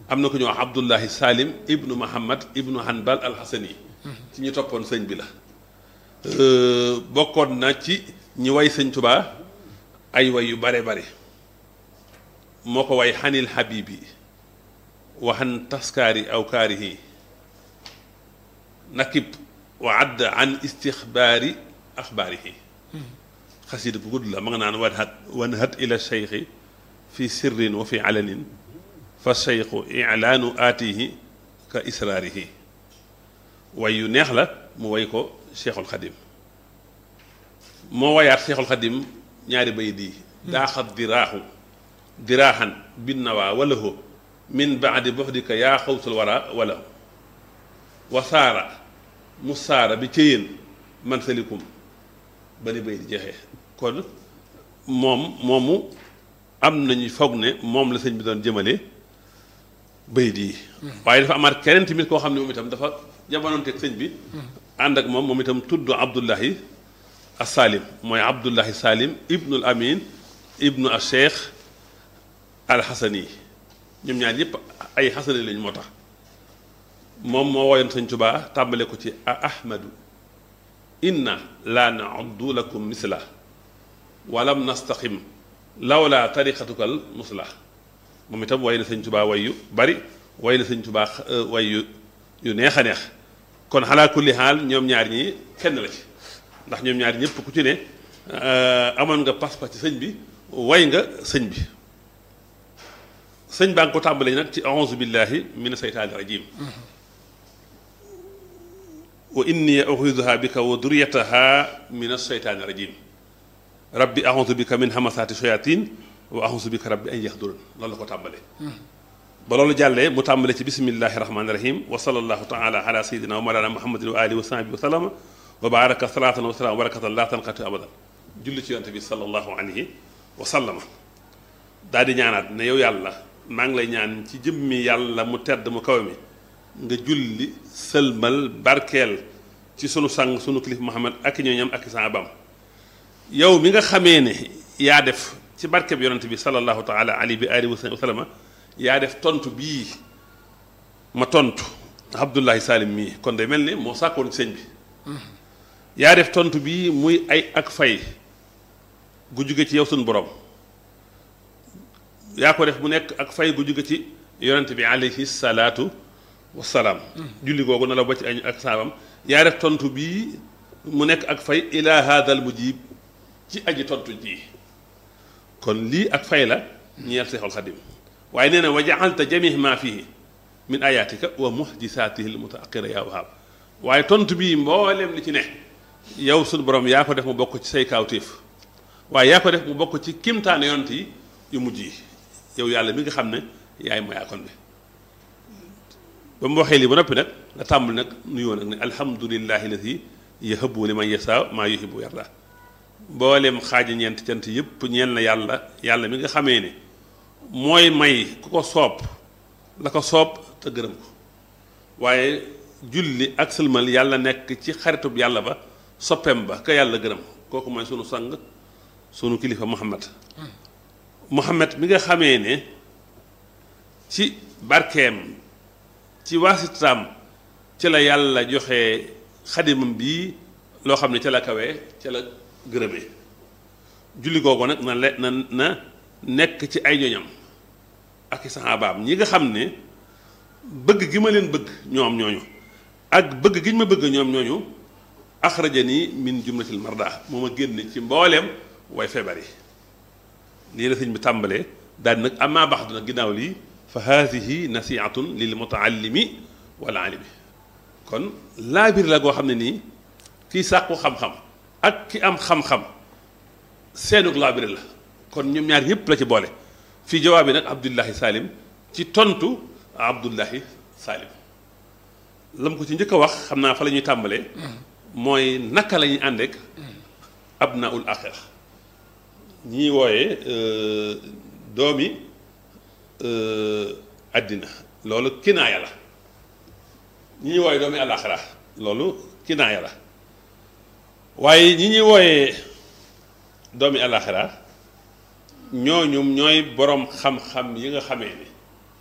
am na ku ñuy wax Abdullahi Salim ibnu Muhammad ibnu Hanbal al-Hasani ci ñu toppoon sëñ bi la bokkoon na ci ñi way sëñ Tubaa ay way yu bare bare moo ko way xanil habibi waxan taskaari aw kaarihi nakib wa add an istixbaari axbaarihi xasida bu gudd la ma nga naan wan hat wan hat ila cheikhi fi sirrin wa fi alanin fa cheikhu ilaanu aatihi ka israarihi way yu neex la mu way ko cheikhul xadim moo wayaat cheikhul xadim ñaari bay di daaxat diraaxu diraaxan bin nawaa wala ho min baadi bofdika yaa xawsul wara wala wa saara mu saara bi ca yéen man salikum ba ni bay di jeexee kon moom moomu am nañu foog ne moom la sëñ bi doon jëmale bay di waaye dafa amaat keneen tamit koo xam ne moom itam dafa jamonoonteeg sëñ bi ànd ak moom moom itam tudd Abdullahi as-Salim mooy Abdullahi Salim ibnul Amin ibnu al Cheikh al Xasani ñoom ñaar ñëpp ay xasani lañ moo tax moom moo woyoon sëñ Tubaa tàmbale ko ci a ahmadu inna laa nauddu lakum misla walam nastaqim lawla tariqatukal musla moom itam way na sëñ Tubaa way yu bari way na sëñ Tubaa way yu yu neex a neex kon xalaa kulli xaal ñoom ñaar ñi kenn la ci ndax ñoom ñaar ñëpp ku ci ne amoon nga pas-pas ci sëñ bi way nga sëñ bi sëñ baa ngi ko tàmbalee nag ci auzu billahi min seytaani rajim wa inni uxiduha bika wa duriyataha min aseytaani rajim rabbi auzu bika min hamasaati shayatin wa auzu bika rabbi an yaxdurun loolu la ko tàmbalee ba loolu jàllee mu tàmbalee ci bismillahi rahmaani rahim wa sallallahu taala ala sayidina wa mawlana muhammadin wa alihi wa sahbihi wa sallama wa baraka salatan wa salam wa barakatan la tanqati abadan julli ci yonte bi sallallahu alayhi wa sallama daal di ñaanaat ne yow yàlla maa ngi lay ñaan ci jëmmi yàlla mu tedd mu kaw mi nga julli sëlmal barkeel ci sunu sang sunu kilif Muhammad ak ñooñam ak saabam yow mi nga xamee ne yaa def ci barke bi yonent bi sallallahu taala alayhi bi alihi wa sallama yaa def tontu bii ma tontu Abdullahi Salim mii kon day mel ni moo sàkkoon sëñ bi yaa def tontu bii muy ay ak fay gu jóge ci yow sunu borom yaa ko def mu nekk ak fay gu jóge ci yonent bi alayhi salaatu wasalaam julli googu na la ba ci añ ak saabam yaa def tontu bii mu nekk ak fay ila hadal mujib ci aji tontu ji kon lii ak fay la ñeel seexul xadim waaye nee na wa jaalta jamih ma fihi min ayatika wa muhdisaatihi almutaaqira yaa wahaab waaye tontu bii mboolem li ci ne yow suñu borom yaa ko def mu bokk ci say kaawtéef waaye yaa ko def mu bokk ci kimtaane yonent yi yu mujj yi yow yàlla mi nga xam ne yaay mooy akon bi ba mu waxee lii ba noppi nag nga tàmbul nag nuyoo nag ne alhamdulillahi alladi yahabu liman yasa maa yuhibu yarda mboolem xaaji ñeent cant yëpp ñeel na yàlla yàlla mi nga xamee ne mooy may ku ko soob la ko soob te gërëm ko waaye julli ak sëlmal yàlla nekk ci xaritub yàlla ba soppeem ba ka yàlla gërëm kooku mooy sunu sang sunu kilifa Muhammad Muhammad mi nga xamee ne ci barkeem ci waasitaam ci la yàlla joxe xadimam bii loo xam ne ca la kawee ca la gërëmee julli googu nag na le na na nekk ci ay ñoñam ak i saxaabaam ñi nga xam ne bëgg gi ma leen bëgg ñoom ñooñu ak bëgg gi ñu ma bëgg ñoom ñooñu axrajani min jumlatil marda moo ma génn ci mbooleem way feebar yi lii la sëñ bi tàmbalee daal nag amaa baxdu nag ginnaaw lii fa haadihi nasihatun lil mutaallimi wal alimi kon laabir la goo xam ne nii kii sàkku xam-xam ak ki am xam-xam seenug laabir la kon ñoom ñaar ñëpp la ci boole fii jawaab bi nag Abdullahi Salim ci tontu Abdullahi Salim lam ko ci njëkk a wax xam naa fa la ñuy tàmbalee mooy naka la ñuy àndeek abnaul axira ñii wooye doomi àddina loolu kinaaya la ñi ñuy wooye doomi àlaxira loolu kinaaya la waaye ñi ñuy wooye doomi àlaxira ñooñum ñooy boroom xam-xam yi nga xamee ne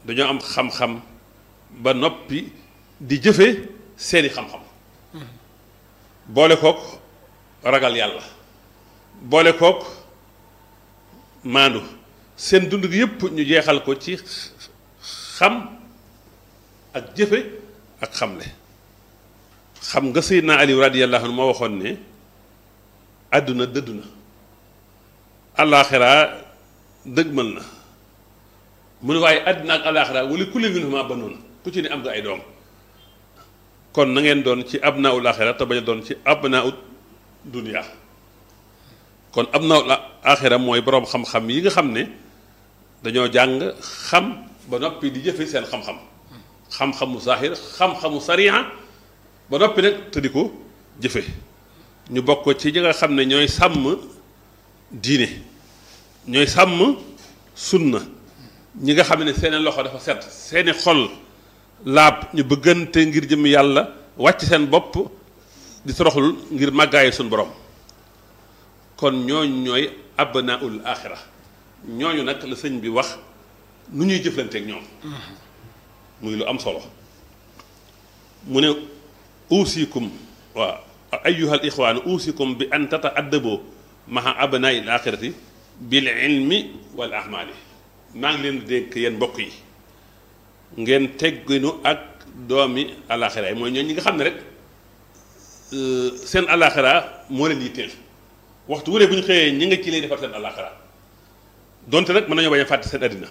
dañoo am xam-xam ba noppi di jëfe seeni xam-xam boole kook ragal yàlla boole kook maandu seen dund gi yépp ñu jeexal ko ci xam ak jëfe ak xamle xam nga Seydina Ali radiyallahu anhu moo waxoon ne àdduna dëddu na alaaxiraa dëgmal na mu ne waaye àdduna ak alaaxiraa wala kulli minhumaa banuun ku ci ne am nga ay doom kon na ngeen doon ci abnaa'ul aaxira te bañ a doon ci abnaa'ud dunya kon abnaa'ul aaxira mooy boroom xam-xam yi nga xam ne dañoo jàng xam ba noppi di jëfe seen xam-xam xam-xamu zaahir xam-xamu sariya ba noppi nag te di ko jëfe ñu bokk ci ñi nga xam ne ñooy sàmm diine ñooy sàmm sunna ñi nga xam ne seeni loxo dafa set seeni xol laab ñu bëggante ngir jëm yàlla wàcc seen bopp di toroxlul ngir màggaayu suñu borom kon ñooñu ñooy abnaul axira ñooñu nag la sëñ bi wax nu ñuy jëflanteeg ñoom muy lu am solo mu ne uusikum waaw ayuha al ixwaan uusikum bi an tataadaboo maha abnaai l axirati bil ilmi wal ahmaali maa ngi leen di dénk yéen mbokk yi ngeen tegginu ak doomi alaxira yi mooy ñooñu ñi nga xam ne rek seen alaxira moo leen yitteel waxtu wuree bu ñu xëyee ñi nga ci lay defar seen alaxira donte nag mën nañoo bañ a fàtte seen àddina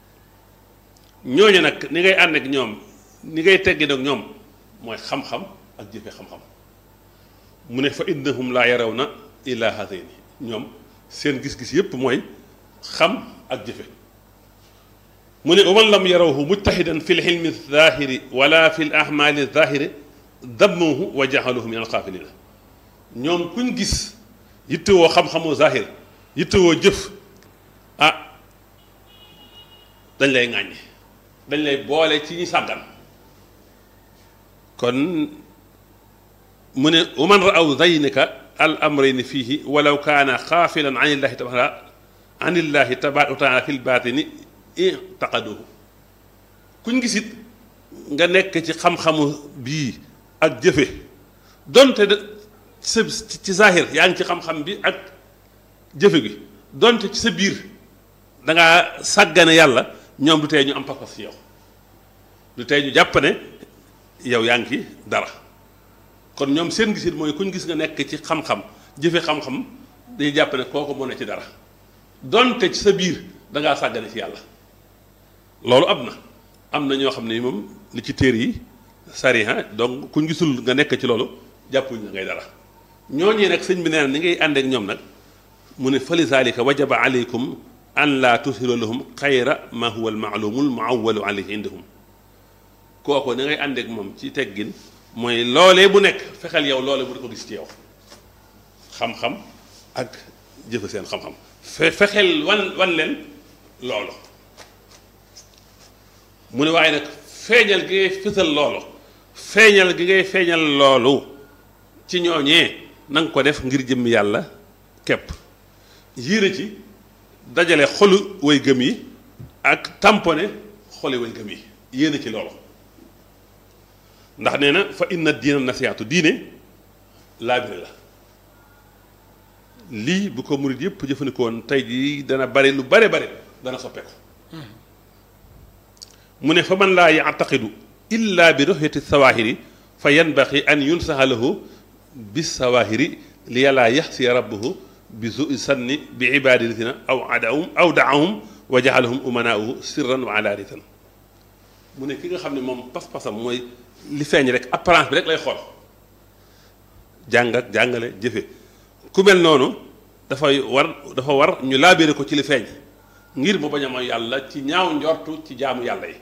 ñooñu nag ni ngay ànd ak ñoom ni ngay teggin ak ñoom mooy xam-xam ak jëfe xam-xam mu ne fa innahum laa yaraw na illa hatayni ñoom seen gis-gis yépp mooy xam ak jëfe mu ne waman lam yarawhu mujtahidan fi lxilmi zahiri wala fi l ahmali zahiri dammuhu wa jaxaluhu min alxaafilina ñoom kuñ gis yittewoo xam-xamu zahir yittewoo jëf ah dañ lay ŋàññi dañ lay boole ci ñi sàggan kon mu ne waman raaw zaynika al amrayni fiihi walaw kaana xaafilan an illahi tabaara an illahi tabaaraka wa taala fi lbaatini itaqaduhu kuñ gisit nga nekk ci xam-xamu bii ak jëfe donte de sa ci zahir yaa ngi ci xam-xam bi ak jëfe gi donte ci sa biir da ngaa sàggane yàlla ñoom du tey ñu am pas-pas ci yow du tey ñu jàpp ne yow yaa ngi ci dara kon ñoom seen gisit mooy kuñ gis nga nekk ci xam-xam jëfe xam-xam dañuy jàpp ne kooku moo ne ci dara donte ci sa biir da ngaa sàggane ci yàlla loolu am na am na ñoo xam ne moom li ci téer yi sariha donc kuñ gisul nga nekk ci loolu jàppuñ na ngay dara ñooñee nag sëñ bi nee na ni ngay ànd ak ñoom nag mu ne fa li zalika wajaba aleykum an laa tushiru lahum xayra ma huwa almaalumul muawalu alayhi indahum kooku ni ngay ànd ak moom ci teggin mooy loolee bu nekk fexeel yow loole bu di ko gis ci yow xam-xam ak jëfe seen xam-xam fe fexeel wan wan leen loolu mu ne waaye nag feeñal gi ngay fësal loolu feeñal gi ngay feeñal loolu ci ñooñee na nga ko def ngir jëm yàlla képp yéene ci dajale xolu way gëm yi ak tamponné xoli way gëm yi yéene ci loolu ndax nee na fa inna diina nasiyaatu diine laabire la lii bu ko murit yëpp jëfandikoon tey jii dana bari lu bare bare dana soppeeku mu ne fa man laa yactaqidu illa bi ruxyati sawaahiri fa yanbaxi an yunsaha lahu bi sawaahiri li yàllaa yaxsi rabbuhu bi su sanni bi ibaadatina aw adahum aw daahum wa jaxalahum umanaahu sirran wa alaaniyatan mu ne ki nga xam ne moom pas-pasam mooy li feeñ rek apparence bi rek lay xool jàng ak jàngale jëfe ku mel noonu dafay war dafa war ñu laabére ko ci li feeñ ngir mu bañ a mooy yàlla ci ñaaw njortu ci jaamu yàlla yi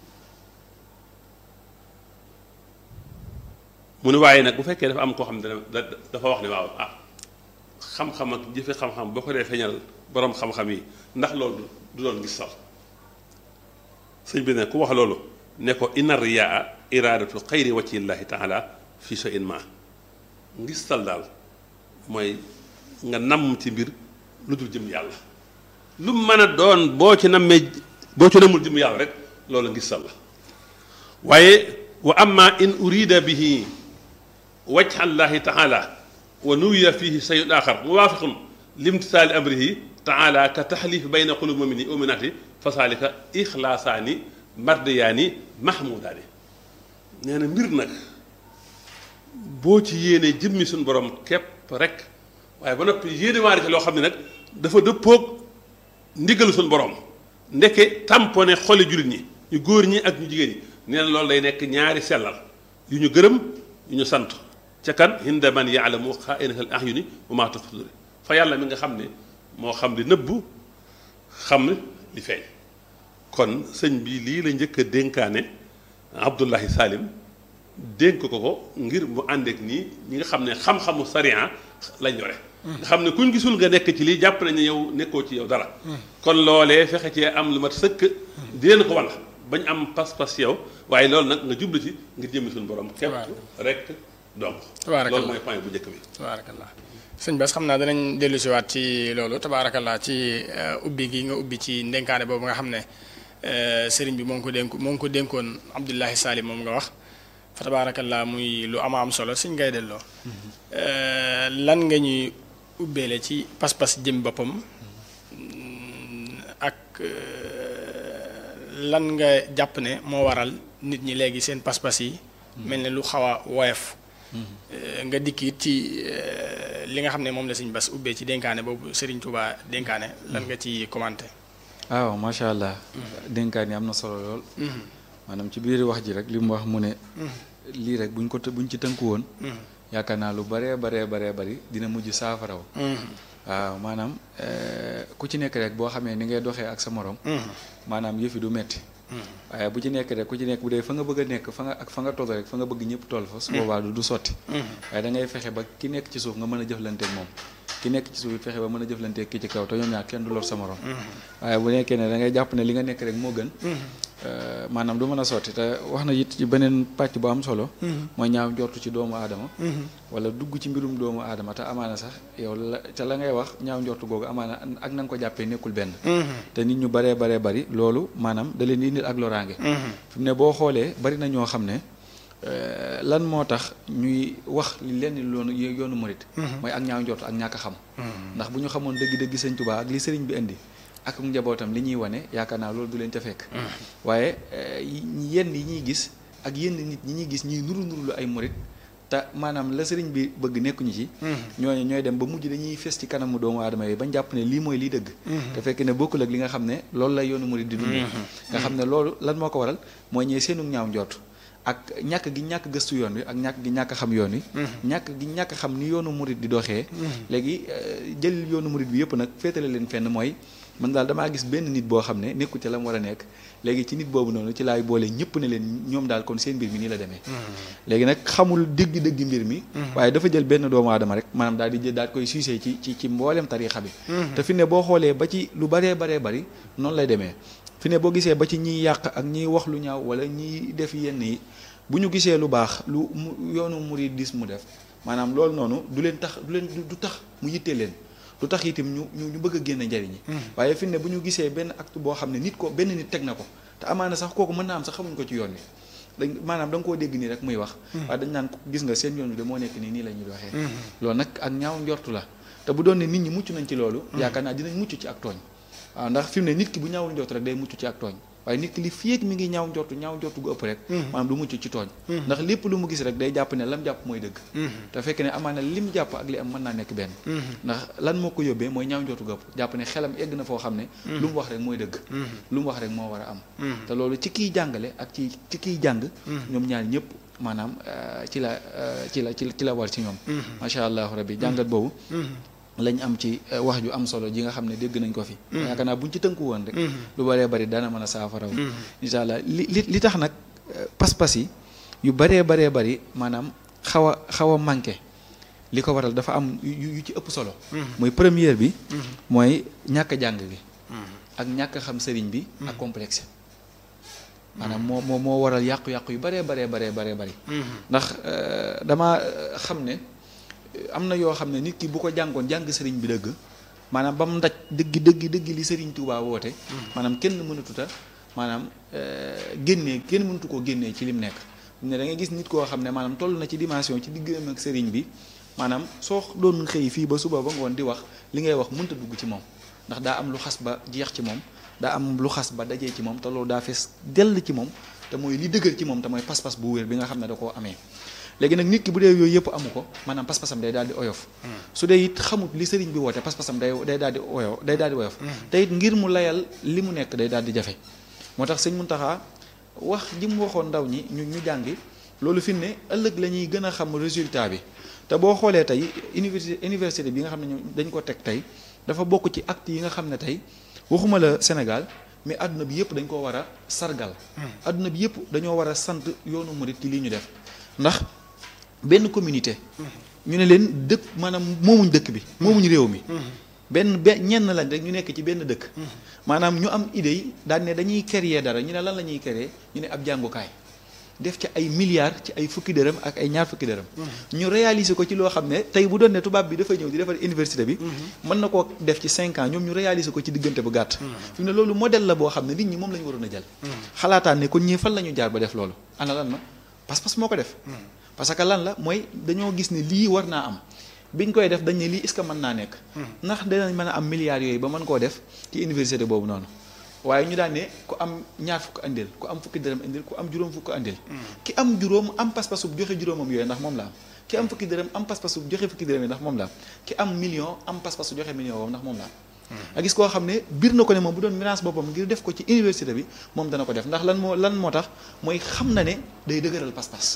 mu ne waaye nag bu fekkee dafa am koo xam ne dafa wax ne waaw ah xam-xam ak jëfe xam-xam boo ko dee feeñal boroom xam-xam yi ndax loolu du doon gis sal sëñ bi ne ku wax loolu ne ko inna riyaa iraadatu xayri wajhillahi taala fi shay'in ma ngis sal daal mooy nga namm ci mbir lu dul jëm yàlla lu mën a doon boo ci nammee boo ci nammul jëm yàlla rek loolu ngistal la waaye wa amma in urida bihi wajha llahi taala wa nuwiya fihi sayun axar muwaafiqun limtisaali amrihi taala ka taxlif bayna qulubi mumini uminaati fa saalika ixlaasaani mardiyaani mahmudaani nee na mbir nag boo ci yéenee jëmmi suñu borom képp rek waaye ba noppi yéene waari ci loo xam ne nag dafa dëppoog ndigalu suñu borom ndeke tamponné xoli jullit ñi ñu góor ñi ak ñu jigéen ñi nee na loolu day nekk ñaari sellal yu ñu gërëm yu ñu sant ca kan hinda man yaalamu xaainatal ahyuni wa maa tuxfi sudur fa yàlla mi nga xam ne moo xam li nëbbu xam li feeñ kon sëñ bi lii la njëkk a dénkaane Abdullahi Salim dénk ko ko ngir mu àndeek nii ñi nga xam ne xam-xamu sariya lañ yore nga xam ne kuñ gisul nga nekk ci lii jàpp nañu yow nekkoo ci yow dara kon loolee fexe cee am lu mat sëkk di leen ko wan bañ am pas-pas yow waaye loolu nag nga jublu ci ngir jëmmi suñu borom képp rek donc loolu mooy point bu njëkk bi tabaarakallah sëñ Bass xam naa danañ dellu si waat ci loolu tabaarakallah ci ubbi gi nga ubbi ci ndenkaane boobu nga xam ne sëriñ bi moo ngi ko dénk moo ngi ko dénkoon Abdullahi Salim moom nga wax fa tabaarakallaa muy lu ama am solo suñ ngay delloo lan nga ñuy ubbeele ci pas-pas jëm boppam ak lan nga jàpp ne moo waral nit ñi léegi seen pas-pas yi mel ne lu xaw a woyof nga dikk it ci li nga xam ne moom la suñ bas ubbee ci dénkaane boobu Serigne Touba dénkaane lan nga ci commenté waaw macha allah dénkaan yi am na solo lool maanaam ci biir wax ji rek li mu wax mu ne lii rek buñ ko buñ ci tënku woon yaakaar naa lu baree baree baree bari dina mujj saafaraw waaw maanaam ku ci nekk rek boo xamee ni ngay doxee ak sa morom maanaam yëfi du metti waaye bu ci nekk rek ku ci nekk bu dee fa nga bëgg a nekk fa nga ak fa nga toll rek fa nga bëgg ñëpp toll fa su boobaa du sotti waaye da ngay fexe ba ki nekk ci suuf nga mën a jëflanteeg moom ki nekk ci suuf it fexe ba mën a jëflanteeg ki ci kaw te ñoom ñaar kenn du lor sa morom waaye bu nekkee ne da ngay jàpp ne li nga nekk rek moo gën maanaam du mën a sotti te wax na it ci beneen pàcc bu am solo mooy ñaaw njortu ci doomu aadama wala dugg ci mbirum doomu aadama te amaana sax yow la te la ngay wax ñaaw njortu googu amaana ak na nga ko jàppee nekkul benn te nit ñu baree baree bari loolu maanaam da leen di indil ak loraange fi mu ne boo xoolee bari na ñoo xam ne lan moo tax ñuy wax li leen loonu yoonu murit mooy ak ñaaw njortu ak ñàkk a xam ndax bu ñu xamoon dëgg-dëgg sëñ Tuubaa ak li sëriñ bi indi ak njabootam li ñuy wane yaakaar naa loolu du leen ca fekk waaye yenn yi ñuy gis ak yenn nit ñi ñuy gis ñuy nuru nuru lu ay murit te maanaam la sëriñ bi bëgg nekkuñu ci ñooñu ñooy dem ba mujj dañuy fes ci kanamu doomu aadama yi bañ jàpp ne lii mooy lii dëgg te fekk ne bokkul ak li nga xam ne loolu la yoonu murit di dund nga xam ne loolu lan moo ko waral mooy ñee seenu ñaaw njort ak ñàkk gi ñàkk gëstu yoon wi ak ñàkk gi ñàkk xam yoon wi ñàkk gi ñàkk xam ni yoonu murit di doxee léegi jël yoonu murit bi yëpp nag féetale leen fenn mooy man daal damaa gis benn nit boo xam ne nekku ci la mu war a nekk léegi ci nit boobu noonu ci laay boole ñëpp ne leen ñoom daal kon seen mbir mi nii la demee léegi nag xamul dëgg-dëgg mbir mi waaye dafa jël benn doomu aadama rek maanaam daal di jël daal koy suusee ci ci ci mboolem tariixa bi te fi ne boo xoolee ba ci lu baree baree bari noonu lay demee fi ne boo gisee ba ci ñiy yàq ak ñiy wax lu ñaaw wala ñiy def yenn yi bu ñu gisee lu baax lu mu yoonu muridisme mu def maanaam loolu noonu du leen tax du leen du tax mu yittee leen lu tax itam ñu ñu ñu bëgg a génn njariñi waaye fi ne bu ñu gisee benn acte boo xam ne nit ko benn nit teg na ko te amaana sax kooku mën naa am sax xamuñ ko ci yoon wi dañ maanaam da nga koo dégg nii rek muy wax waaye dañ naan gis nga seen yoon wi de moo nekk nii nii la ñuy doxee loolu nag ak ñaaw njortu la te bu doon ne nit ñi mucc nañ ci loolu yaakaar naa dinañ mucc ci ak tooñ waaw ndax fi mu ne nit ki bu ñaawul njortu rek day mucc ci ak tooñ waaye nit ki li fii ak mi ngi ñaaw njortu ñaaw njortu gu ëpp rek maanaam du mucc ci tooñ ndax lépp lu mu gis rek day jàpp ne lam jàpp mooy dëgg te fekk ne amaana lim jàpp ak li am mën naa nekk benn ndax lan moo ko yóbbee mooy ñaaw njortu gu ëpp jàpp ne xelam egg na foo xam ne lu mu wax rek mooy dëgg lu mu wax rek moo war a am te loolu ci kiy jàngale ak ci ci kiy jàng ñoom ñaar ñëpp maanaam ci la ci la ci la war ci ñoom macha allah rabbi jàngat boobu lañ am ci wax ju am solo ji nga xam ne dégg nañ ko fi yaakaar naa buñ ci tënku woon rek lu bëree bëri dana mën a saafaraw incha allah li li li tax nag pas-pas yi yu bëree baree bëri maanaam xaw a xaw a manqué li ko waral dafa am yu ci ëpp solo mooy première bi mooy ñàkk jàng bi ak ñàkk xam sëriñ bi ak complexe maanaam moo moo moo waral yàqu-yàqu yu bëree baree baree baree bëri ndax dama xam ne am na yoo xam ne nit ki bu ko jàngoon jàng sëriñ bi dëgg maanaam ba mu ndaj dëgg dëgg dëgg li sëriñ Touba woote maanaam kenn mënatuta maanaam génnee kenn mëntu koo génnee ci lim nekk ne da ngay gis nit koo xam ne maanaam toll na ci dimension ci diggam ak sëriñ bi maanaam soo doon xëy fii ba suba ba ngoon di wax li ngay wax mënta dugg ci moom ndax daa am lu xas ba jeex ci moom daa am lu xas ba dajee ci moom te loolu daa fees dell ci moom te mooy li dëgër ci moom te mooy pas-pas bu wér bi nga xam ne da koo amee léegi nag nit ki bu dee yooyu yëpp amu ko maanaam pas-pasam day daal di oyof su dee it xamut li sëriñ bi woote pas-pasam day day daal di oyof day daal di oyof te it ngir mu layal li mu nekk day daal di jafe moo tax sëñ Muntaxa wax ji mu waxoon ndaw ñi ñu ñu jàngi loolu fi ne ëllëg la ñuy gën a xam résultat bi te boo xoolee tey université université bi nga xam ne ñu dañ ko teg tey dafa bokk ci acte yi nga xam ne tey waxuma la Sénégal mais àdduna bi yëpp dañ koo war a sargal àdduna bi yëpp dañoo war a sant yoonu murit ci lii ñu def ndax benn communauté ñu ne leen dëkk maanaam moomuñ dëkk bi moomuñ réew mi benn be ñenn lañ rek ñu nekk ci benn dëkk maanaam ñu am idée yi daan ne dañuy créer dara ñu ne lan la ñuy créer ñu ne ab jàngukaay def ci ay milliards ci ay fukki dërëm ak ay ñaar fukki dërëm ñu réaliser ko ci loo xam ne tey bu doon ne tubaab bi dafa ñëw di defar université bi mën na koo def ci cinq ans ñoom ñu réaliser ko ci diggante bu gàtt fi mu ne loolu modèle la boo xam ne nit ñi moom la ñu waroon a jël xalaataan ne kon ñii fan la ñu jaar ba def loolu ana lan ma pas-pas moo ko def parce que lan la mooy dañoo gis ne lii war naa am biñ koy def dañ ne lii est-ce que mën naa nekk ndax danañ mën a am milliards yooyu ba mën koo def ci université boobu noonu waaye ñu daan ne ku am ñaar fukk andil ku am fukki dërëm andil ku am juróom fukk andil ki am juróom am pas-pasu joxe juróomam yooyu ndax moom la am ki am fukki dërëm am pas-pasu joxe fukki dërëm yi ndax moom la am ki am million am pas-pasu joxe million boobu ndax moom la am a gis koo xam ne biir na ko ne moom bu doon finance boppam ngir def ko ci université bi moom dana ko def ndax lan moo lan moo tax mooy xam na ne day dëgëral pas-pas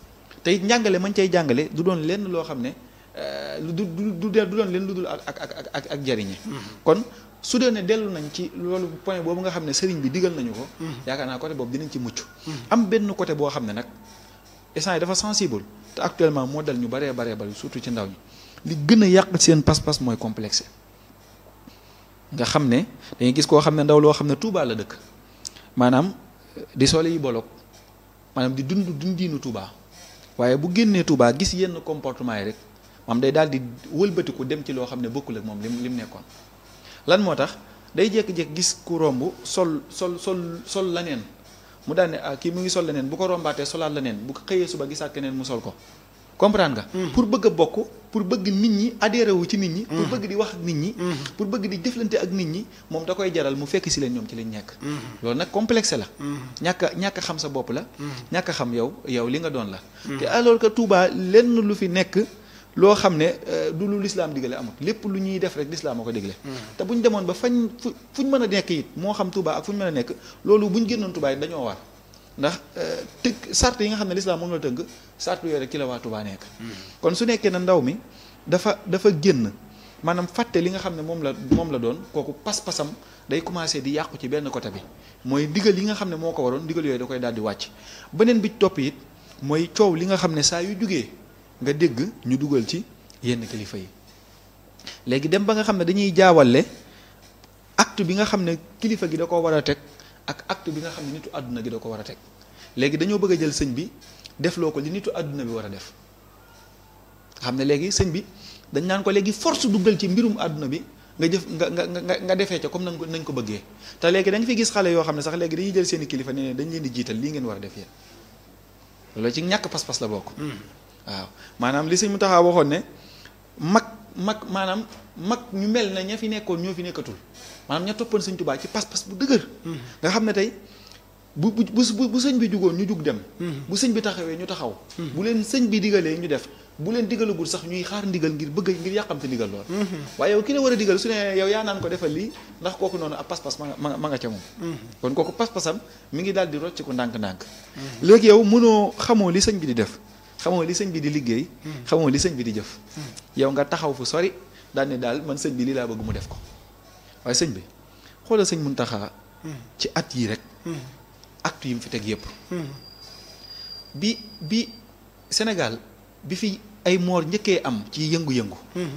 te it njàngale mañ cay jàngale du doon lenn loo xam ne du du du du doon leen lu dul ak ak ak ak ak jariñe kon su dee ne dellu nañ ci loolu point boobu nga xam ne sëriñ bi digal nañu ko yaakaar naa côté boobu dinañ ci mucc am benn côté boo xam ne nag instant yi dafa sensible te actuellement moo dal ñu baree baree bari surtout ci ndaw ñi li gën a yàq seen pas-pas mooy complexe nga xam ne dañuy gis koo xam ne ndaw loo xam ne Touba la dëkk maanaam di sole yi bolok maanaam di dund dundiinu Touba waaye bu génnee Touba gis yenn comportement yi rek maam day daal di wëlbatiku dem ci loo xam ne bokkul ak moom lim lim nekkoon lan moo tax day jékki-jékki gis ku romb sol sol sol sol laneen mu daal ne ah kii mu ngi sol leneen bu ko rombaatee solaat leneen bu ko xëyee suba gisaat keneen mu sol ko comprendre nga. pour bëgg a bokk pour bëgg nit ñi adhéré wu ci nit ñi. pour bëgg di wax ak nit ñi. pour bëgg di jëflante ak nit ñi moom da koy jaral mu fekk si leen ñoom ci lañ nekk. loolu nag complexe la. ñàkk a ñàkk a xam sa bopp la. ñàkk a xam yow yow li nga doon la. te alors que Touba lenn lu fi nekk. loo xam ne du lu lislaam digale amul lépp lu ñuy def rek lislaam a ko digle te bu ñu demoon ba fañ fu fu ñu mën a nekk it moo xam Touba ak fu ñu mën a nekk loolu bu ñu génnoon Touba it dañoo war ndax tëgg sart yi nga xam ne lislaam moom la tëgg sart yooyu rek ci la waa Touba nekk kon su nekkee ne ndaw mi dafa dafa génn maanaam fàtte li nga xam ne moom la moom la doon kooku pas-pasam day commencé di yàqu ci benn côté bi mooy digal yi nga xam ne moo ko waroon digal yooyu da koy daal di wàcc beneen bi topp it mooy coow li nga xam ne saa yu jugee nga dégg ñu dugal ci yenn kilifa yi léegi dem ba nga xam ne dañuy jaawale acte bi nga xam ne kilifa gi da ko war a teg ak acte bi nga xam ne nitu àdduna gi da ko war a teg léegi dañoo bëgg a jël sëñ bi defloo ko li nitu àdduna bi war a def xam ne léegi sëñ bi dañ naan ko léegi force duggal ci mbirum àdduna bi nga jëf nga nga nga nga defee ca comme nañ ko nañ ko bëggee te léegi da nga fi gis xale yoo xam ne sax léegi dañuy jël seeni kilifa ne ne dañ leen di jiital lii ngeen war a def yéen loolu ci ñàkk pas-pas la bokk waaw maanaam li sëñ mu taxaa waxoon ne mag mag maanaam mag ñu mel na ña fi nekkoon ñoo fi nekkatul maanaam ña toppoon sëñ Tuubaa ci pas-pas bu dëgër nga xam ne tey bu bu bu bu sëñ bi jugoon ñu jug dem bu sëñ bi taxawee ñu taxaw bu leen sëñ bi digalee ñu def bu leen digalagul sax ñuy xaar ndigal ngir bëgg ngir yàqamte ndigal lool waaye yow ki la war a digal su ne yow yaa naan ko defal lii ndax kooku noonu ab pas-pas ma nga ma nga ca moom kon kooku pas-pasam mi ngi daal di rocc ko ndànk-ndànk léegi yow mënoo xamoo li sëñ bi di def xamoo li sëñ bi di liggéey xamoo li sëñ bi di jëf yow nga taxaw fu sori daal ne daal man sëñ bi lii laa bëgg mu def ko waaye sëñ bi xoolal sëñ Muntaxa ci at yii rek acte yi mu fi teg yépp bi bi Sénégal bi fi ay moor njëkkee am ci yëngu-yëngu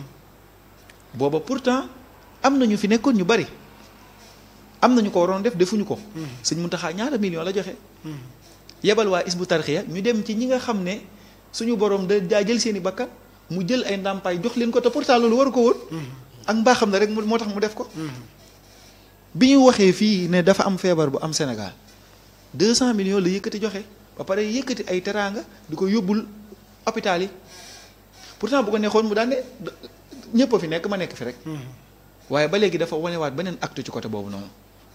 booba pourtant am na ñu fi nekkoon ñu bari am na ñu ko waroon def defuñu ko sëñ Muntaxa ñaata million la joxe yebal waa isbu tarxiya ñu dem ci ñi nga xam ne suñu borom da daa jël seeni bakkan mu jël ay ndàmpaay jox leen ko te pourtant loolu waru ko woon ak mbaaxam na rek moo tax mu def ko bi ñu waxee fii ne dafa am feebar bu am Sénégal 200 millions la yëkkati joxe ba pare yëkkati ay teraanga di ko yóbbul hôpital yi pourtant bu ko neexoon mu daan ne ñëpp a fi nekk ma nekk fi rek. waaye ba léegi dafa wanewaat beneen acte ci côté boobu noonu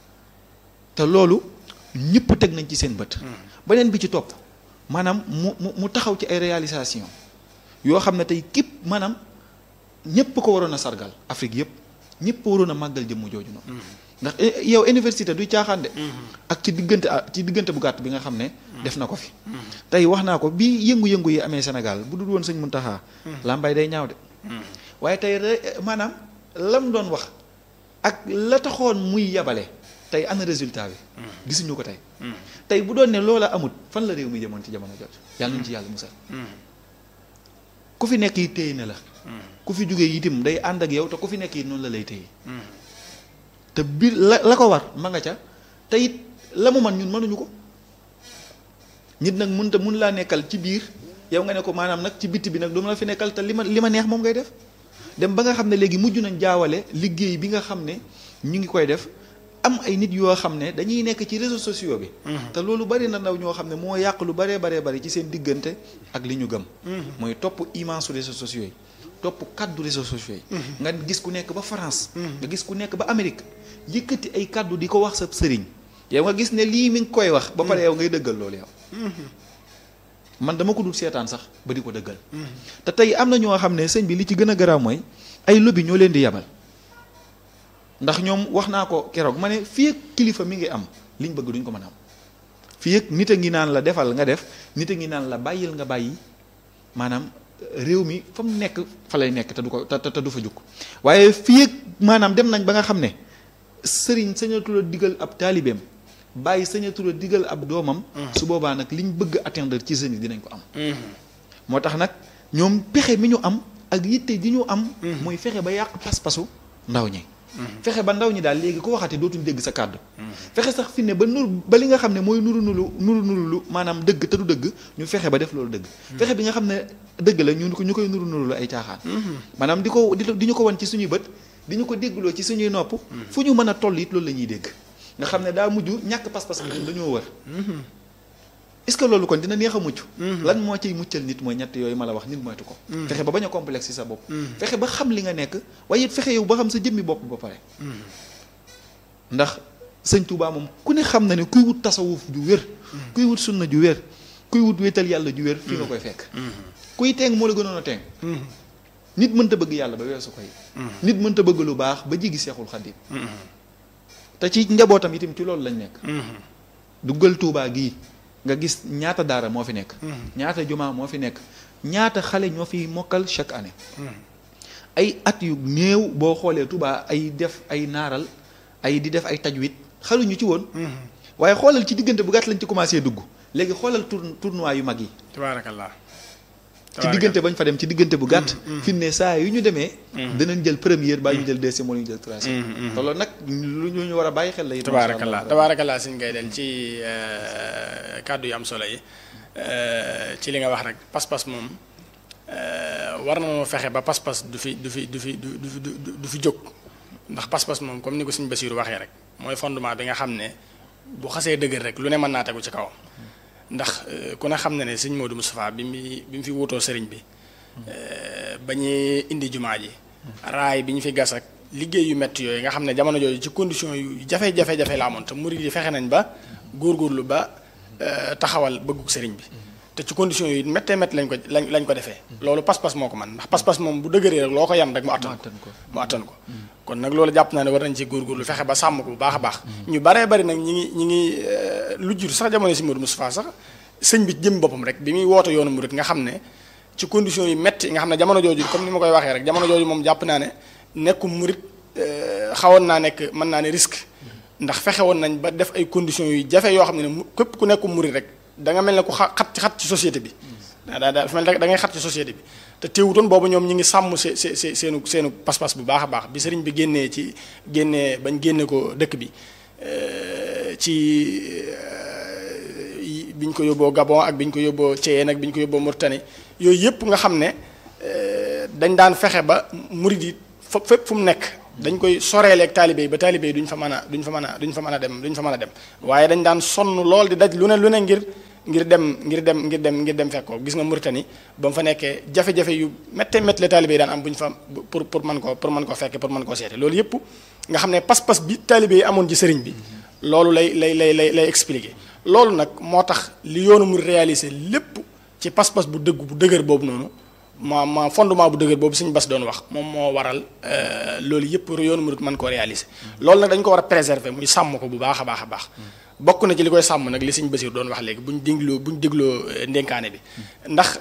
te loolu ñëpp teg nañ ci seen bët. beneen bi ci topp maanaam mu mu mu taxaw ci ay réalisation yoo xam ne tey képp maanaam ñëpp ko waroon a sargal Afrique yëpp ñëpp waroon a màggal jëmm jooju noonu. ndax yow université du caaxaan de. ak ci diggante ci diggante bu gàtt bi nga xam ne. def na ko fi. tey wax naa ko bi yëngu-yëngu yi amee Sénégal bu dul woon sëñ Muntaxa làmbaay day ñaaw de. waaye tey maanaam lam doon wax ak la taxoon muy yabale tey ana résultat bi. gisuñu ko tey. tey bu doon ne loola amut fan la réew mi jëmoon ci jamono jot yàlla nañu ci yàlla musal. ku fi nekk yi téye na la. ku fi jógee itam day ànd ak yow te ku fi nekk yi noonu la lay téye. te biir la la ko war ma nga ca te it la mu man ñun mënuñu ko nit nag mun te mun laa nekkal ci biir yow nga ne ko maanaam nag ci bitti bi nag du ma la fi nekkal te li ma li ma neex moom ngay def dem ba nga xam ne léegi mujj nañ jaawale liggéey bi nga xam ne ñu ngi koy def am ay nit yoo xam ne dañuy nekk ci réseaux sociaux bi te loolu bari na ndaw ñoo xam ne moo yàq lu baree baree bari ci seen diggante ak li ñu gëm mooy topp immense réseaux sociaux yi topp kaddu réseaux sociaux yi nga gis ku nekk ba France nga gis ku nekk ba Amérique yëkkati ay kaddu di ko wax sa sëriñ yow nga gis ne lii mi ngi koy wax ba pare yow ngay dëggal loolu yow man dama ko dul seetaan sax ba di ko dëggal te tey am na ñoo xam ne sëñ bi li ci gën a garaaw mooy ay lobby ñoo leen di yabal ndax ñoom wax naa ko keroog ma ne fii ak kilifa mi ngi am liñ bëgg duñ ko mën a am fii ak nit a ngi naan la defal nga def nit a ngi naan la bàyyil nga bàyyi maanaam réew mi fa mu nekk fa lay nekk te du ko te te du fa jukk waaye fii ak maanaam dem nañ ba nga xam ne sëriñ sañatul a digal ab taalibeem bàyyi sañatul a digal ab doomam. su boobaa nag liñ bëgg atteindre ci jeunes yi dinañ ko am. moo tax nag ñoom pexe mi ñu am ak yitte ji ñu am. mooy fexe ba yàq pas-pasu ndaw ñi. fexe ba ndaw ñi daal léegi ku waxati dootuñ dégg sa kàddu. fexe sax fi ne ba nur ba li nga xam ne mooy nuru nuru nuru nuru lu maanaam dëgg te du dëgg ñu fexe ba def loolu dëgg. fexe bi nga xam ne dëgg la ñu ko ñu koy nuru nuru lu ay caaxaan. maanaam di ko di ñu ko wan ci suñuy bët di ñu ko déggloo ci suñuy nopp. fu ñu mën a toll it loolu la ñuy dégg. nga xam ne daa mujj ñàkk pas-pas bi dañoo wër. est-ce que loolu kon dina neex a mucc. lan moo ciy muccal nit mooy ñett yooyu ma la wax nit moytu ko. fexe ba bañ a complexe ci sa bopp. fexe ba xam li nga nekk waaye it fexe yow ba xam sa jëmmi bopp ba pare. ndax sëñ Touba moom ku ne xam na ne kuy wut tasawuf ju wér. kuy wut sunna ju wér kuy wut wéetal yàlla ju wér. fi nga koy fekk. kuy teeng moo la gënoon a teeng. nit mënta bëgg yàlla ba weesu koy. nit mënta bëgg lu baax ba jigi seexul xaddim te ci njabootam itam ci loolu lañ nekk. duggal Touba gii. nga gis ñaata daara moo fi nekk. ñaata jumaa moo fi nekk ñaata xale ñoo fi mokkal chaque année. ay at yu néew boo xoolee Touba ay def ay naaral ay di def ay tajwid xaluñu ci woon. waaye xoolal ci diggante bu gàtt lañ ci commencé dugg léegi xoolal tour tournoi yu mag yi. tabaarakallah. ci diggante bañ fa dem ci diggante bu gàtt. fi ne saa yu ñu demee. danañ jël première baa ñu jël deuxième wala ñu jël troisième. te loolu nag lu ñu war a bàyyi xel la it. tabaarakallah tabaarakallah suñ ngay del ci kàddu yu am solo yi ci li nga wax rek pas-pas moom war na moo fexe ba pas-pas du fi du fi du fi du du du fi jóg ndax pas-pas moom comme ni ko suñ Basiiru waxee rek mooy fondement bi nga xam ne bu xasee dëgër rek lu ne mën naa tegu ci kawam. ndax ku ne xam na ne sëñ Modou Moustapha bi mu bi mu fi wutoo sëriñ bi ba ñuy indi jumaa ji raay bi ñu fi gas ak liggéey yu métti yooyu nga xam ne jamono jooju ci condition yu jafe-jafe-jafe la amoon te murid yi fexe nañ ba góorgóorlu ba taxawal bëgguk sëriñ bi te ci condition yu méttee métti lañ ko lañ lañ ko defee loolu pas-pas moo ko man ndax pas-pas moom bu dëgëree rek loo ko yan rek mu attan ko mu attan ko kon nag loolu jàpp naa ne war nañ ci góorgóorlu fexe ba sàmm ko bu baax a baax ñu baree bari nag ñi ngi ñi ngi lu jur sax jamono si Modou Moustapha sax sëñ bi jëm boppam rek bi muy woote yoonu murid nga xam ne ci condition yu métti nga xam ne jamono jooju comme ni ma koy waxee rek jamono jooju moom jàpp naa ne nekkum murid xawoon naa nekk mën naa ne risque ndax fexe woon nañ ba def ay conditions yu jafe yoo xam ne ne képp ku nekkum murid rek da nga mel ne ku xat xat ci société bi daa daa dafa mel da ngay xat ci société bi te teewutoon boobu ñoom ñi ngi sàmm se se se seenu seenu pas-pas bu baax a baax bi sëriñ bi génnee ci génnee bañ génne ko dëkk bi ci bi ñu ko yóbboo Gabon ak bi ñu ko yóbboo Thiéyène ak bi ñu ko yóbboo Mauritanie yooyu yëpp nga xam ne dañ daan fexe ba murid yi fa fépp fu mu nekk dañ koy soreeleeg taalibe yi ba taalibe yi duñ fa mën a duñ fa mën a duñ fa mën a dem duñ fa mën a dem waaye dañ daan sonn lool di daj lu ne lu ne ngir ngir dem ngir dem ngir dem ngir dem fekkoo gis nga Mauritanie ba mu fa nekkee jafe-jafe yu métte métti la taalibe yi daan am bu ñu fa pour pour mën koo pour mën koo fekke pour mën koo seete loolu yëpp nga xam ne pas-pas bi taalibe yi amoon ci sëriñ bi loolu lay lay lay lay lay expliquer loolu nag moo tax li yoonu mu réaliser lépp ci pas-pas bu dëgg bu dëgër boobu noonu ma ma fondement bu dëgër boobu suñu bas doon wax moom moo waral loolu yëpp yoonu murid mën koo réaliser loolu nag dañ ko war a préserver muy sàmm ko bu baax a baax a baax bokk na ci li koy sàmm nag li suñu Basiir doon wax léegi bu ñu dégloo bu ñu dégloo ndénkaane bi ndax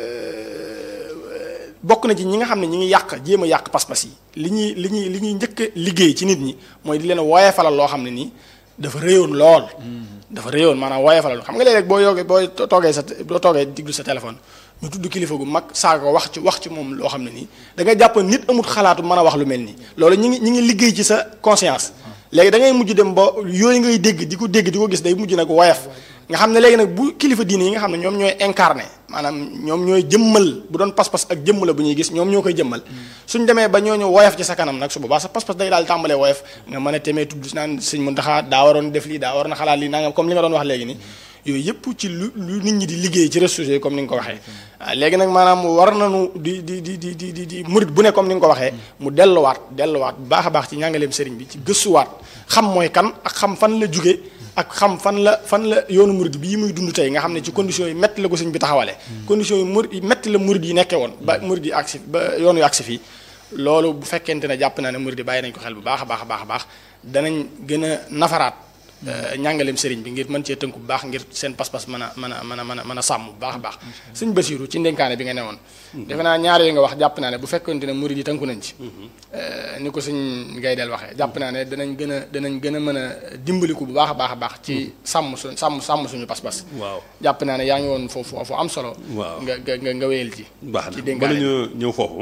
bokk na ci ñi nga xam ne ñi ngi yàq jéem a yàq pas-pas yi li ñuy li ñuy li ñuy njëkk a liggéey ci nit ñi mooy di leen woyefalal loo xam ne nii dafa réyoon lool dafa réyoon maanaam woyefalal xam nga léeg-léeg boo yoogee boo toogee sa boo toogee diglu sa téléphone ñu tudd kilifa gu mag saaga ko wax ci wax ci moom loo xam ne nii da ngay jàpp nit amut xalaatu mën a wax lu mel nii loolu ñi ngi ñi ngi liggéey ci sa conscience léegi da ngay mujj dem ba yooyu ngay dégg di ko dégg di ko gis day mujj nag woyof nga xam ne léegi nag bu kilifa diine yi nga xam ne ñoom ñooy incarné maanaam ñoom ñooy jëmmal bu doon pas-pas ak jëmm la bu ñuy gis ñoom ñoo koy jëmmal suñ demee ba ñooñu woyof ci sa kanam nag su boobaa sa pas-pas day daal tàmbalee woyof nga mën a temee tudd naan sëñ Muntaxa daa waroon def lii daa waroon a xalaat lii nangam comme li nga doon wax léegi ni yooyu yëpp ci lu lu nit ñi di liggéey ci réseaux sociaux comme ni nga ko waxee léegi nag maanaam war nañu di di di di di di di murit bu ne comme ni nga ko waxee mu delluwaat delluwaat bu baax a baax ci njàngaleem sëriñ bi ci gëstuwaat xam mooy kan ak xam fan la jóge ak xam fan la fan la yoonu murid bii muy dund tey nga xam ne ci conditions yi métti la ko sëñ bi taxawalee conditions yi murid yi métti la murid yi nekkee woon ba murid yi agsi ba yoonu yu agsi fii loolu bu fekkente ne jàpp naa ne murid yi bàyyi nañ ko xel bu baax a baax a baax a baax danañ gën a nafaraat ñàngaleem sëriñ bi ngir mën cee tënku bu baax ngir seen pas-pas mën a mën a mën a mën a mën a sàmm bu baax a baax sëñ Basiiru ci ndénkaane bi nga newoon defe naa ñaar yooyu nga wax jàpp naa ne bu fekkonte ne murid yi tënku nañ ci ni ko sëñ Gaydel waxee jàpp naa ne danañ gën a danañ gën a mën a dimbaliku bu baax a baax a baax ci sàmm su sàmm sàmm suñu pas-pas waaw jàpp naa ne yaa ngi woon foofu foofu am solo waaw nga nga nga wéyal ci baax ci na dénkaane bala ñu ñëw foofu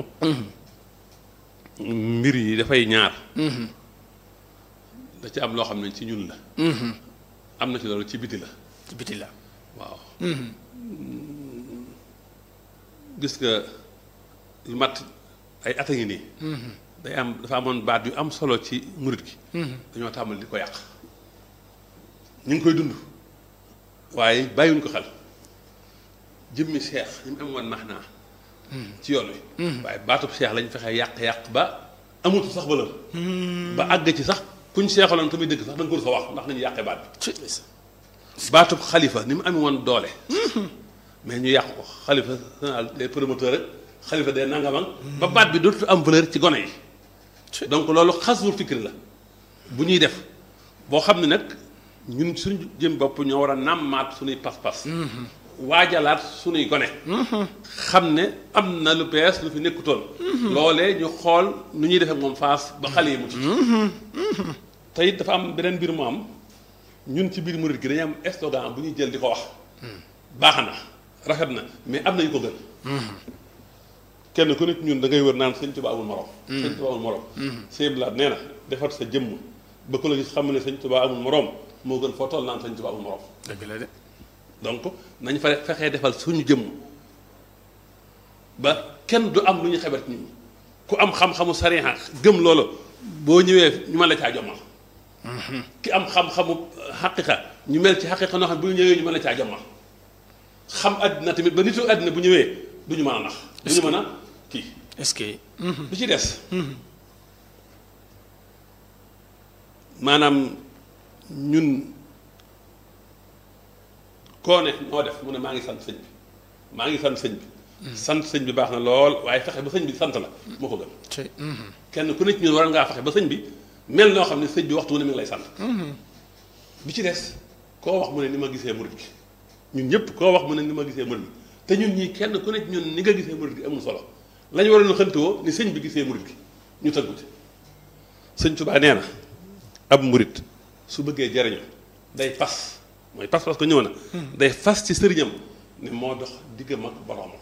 mbir yi dafay ñaar da ci am loo xam ne ci ñun la am na ci loolu ci biti la ci biti la waaw gis nga lu mat ay at a ngi nii day am dafa amoon baat yu am solo ci murit gi dañoo tàmbali di ko yàq ñu ngi koy dund waaye bàyyiwuñ ko xel jëmmi seex yi mu am woon max naa ci yoon wi waaye baatub seex lañ fexe yàq-yàq ba amatu sax valeur ba àgg ci sax kuñ seexaloon tamit dëgg sax da nga ko sa wax ndax nañu yàqee baat bi baatub xalifa ni mu amee woon doole mais ñu yàq ko xalifa général des promoteurs rek xalifa des nangamang ba baat bi dootul am valeur ci gone yi donc loolu xaswul fikri la bu ñuy def boo xam ne nag ñun suñu jëm bopp ñoo war a nàmmaat suñuy pas-pas waajalaat suñuy gone xam ne am na lu bees lu fi nekkutoon loolee ñu xool nu ñuy defee moom faas ba xale yi mu ci te it dafa am beneen mbir mu am ñun ci biir murit gi dañu am slogan bu ñuy jël di ko wax baax na rafet na mais am na yu ko gën kenn ku nekk ñun da ngay wër naan sëñ Tuba amul morom sëñ Tuba amul morom sëñ Blaat nee na defar sa jëmm ba ku la gis xam ne sëñ Tuba amul morom moo gën foo toll naan sëñ Tuba amul morom dëgg la de donc nañ fa fexee defal suñu jëmm ba kenn du am lu ñu xebat nit ñi ku am xam-xamu sariya gëm loolu boo ñëwee ñu mën la caa jommal ki am xam-xamu xaqiqa ñu mel ci xaqiqa noo xam bu ñëwee ñu mën la caa jommal xam àddina tamit ba nitu àddina bu ñëwee du ñu mën a nax du ñu mën a kii est-ce que lu ci des maanaam ñun koo ne noo def mu ne maa ngi sant sëñ bi maa ngi sant sëñ bi sant sëñ bi baax na lool waaye fexe ba sëñ bi sant la moo ko gën ci kenn ku nekk ñun war ngaa fexe ba sëñ bi mel noo xam ne sëñ bi waxtu wu ne mi ngi lay sant bi ci des koo wax mu ne ni ma gisee murit gi ñun ñëpp koo wax mu ne ni ma gisee murit gi te ñun ñii kenn ku nekk ñun ni nga gisee murit gi amul solo la ñu waroon xëntewoo ni sëñ bi gisee murit gi ñu tënku ci sëñ Tuubaa nee na ab murit su bëggee jariñu day fas mooy pas parce que ñëw na day fas ci sëriñam ne moo dox diggam ak boroomam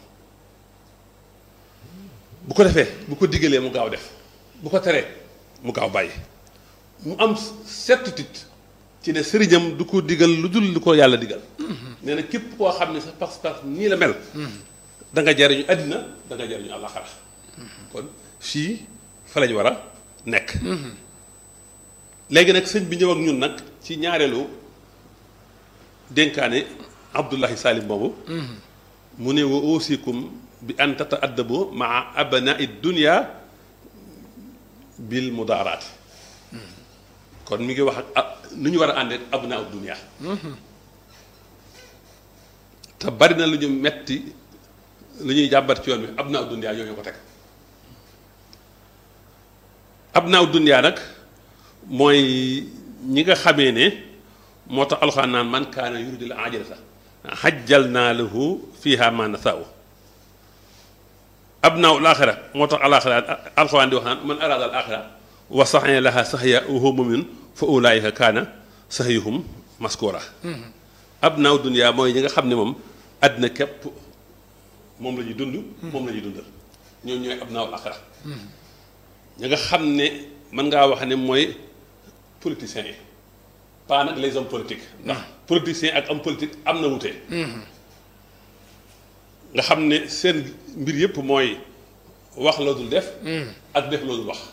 bu ko defee bu ko diggalee mu gaaw def bu ko teree mu gaaw bàyyi mu am certitude ci ne sëriñam du ko digal lu dul lu ko yàlla digal nee na képp koo xam ne sa pas-pas nii la mel da nga jariñu àddina da nga jariñu àllaxara kon fii fa lañ war a nekk léegi nag sëñ bi ñëw ak ñun nag ci ñaareelu dénkaane Abdullahi Salim boobu mu ne wa ausikum bi an tata addabu maa abnai dunia bil mudaaraati kon mi ngi wax ak nu ñu war a àndee abnaa dunia te bari na lu ñu metti lu ñuy jàmbat ci yoon bi abnaa dunia ñoo ñu ko teg abnaa dunia nag mooy ñi nga xamee ne moo tax alxuraan naan man kaana yuridul ajilata xajjal naa lahu fiha ma nasaau abnaa al axira moo tax alaxira alxuraan di wax naan man araada al axira wa saxee laha saxya wa huwa mumin fa ulaayika kaana saxyuhum maskura abnaa dunia mooy ñi nga xam ne moom àddina képp moom la ñuy dund moom la ñuy dundal ñoom ñooy abnaa al axira ñi nga xam ne mën ngaa wax ne mooy politiciens yi pas nag les hommes politiques ndax politiciens ak homme politique am na wute nga xam ne seen mbir yëpp mooy wax loo dul def ak def loo dul wax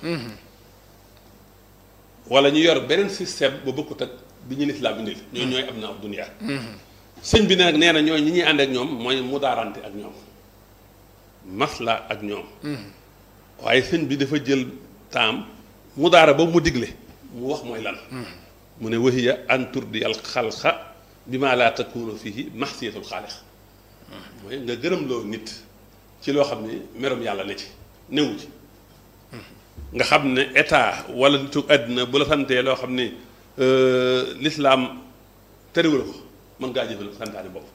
wala ñu yor beneen système ba bokkut ak bi ñu lislaam indil ñooy ñooy am na ab dunia sëñ bi nag nee na ñooy ñi ñuy ànd ak ñoom mooy mudaarante ak ñoom masla ak ñoom waaye sëñ bi dafa jël taam mudaara ba mu digle mu wax mooy lan mu ne wahiya an turdi al xalqa bi ma laa takunu fihi maxsiyatul xaalix mooy nga gërëm loo nit ci loo xam ne merom yàlla ne ci newu ci nga xam ne état wala nitu àddina bu la santee loo xam ne lislaam terewul ko mën ngaa jëfal santaane bopp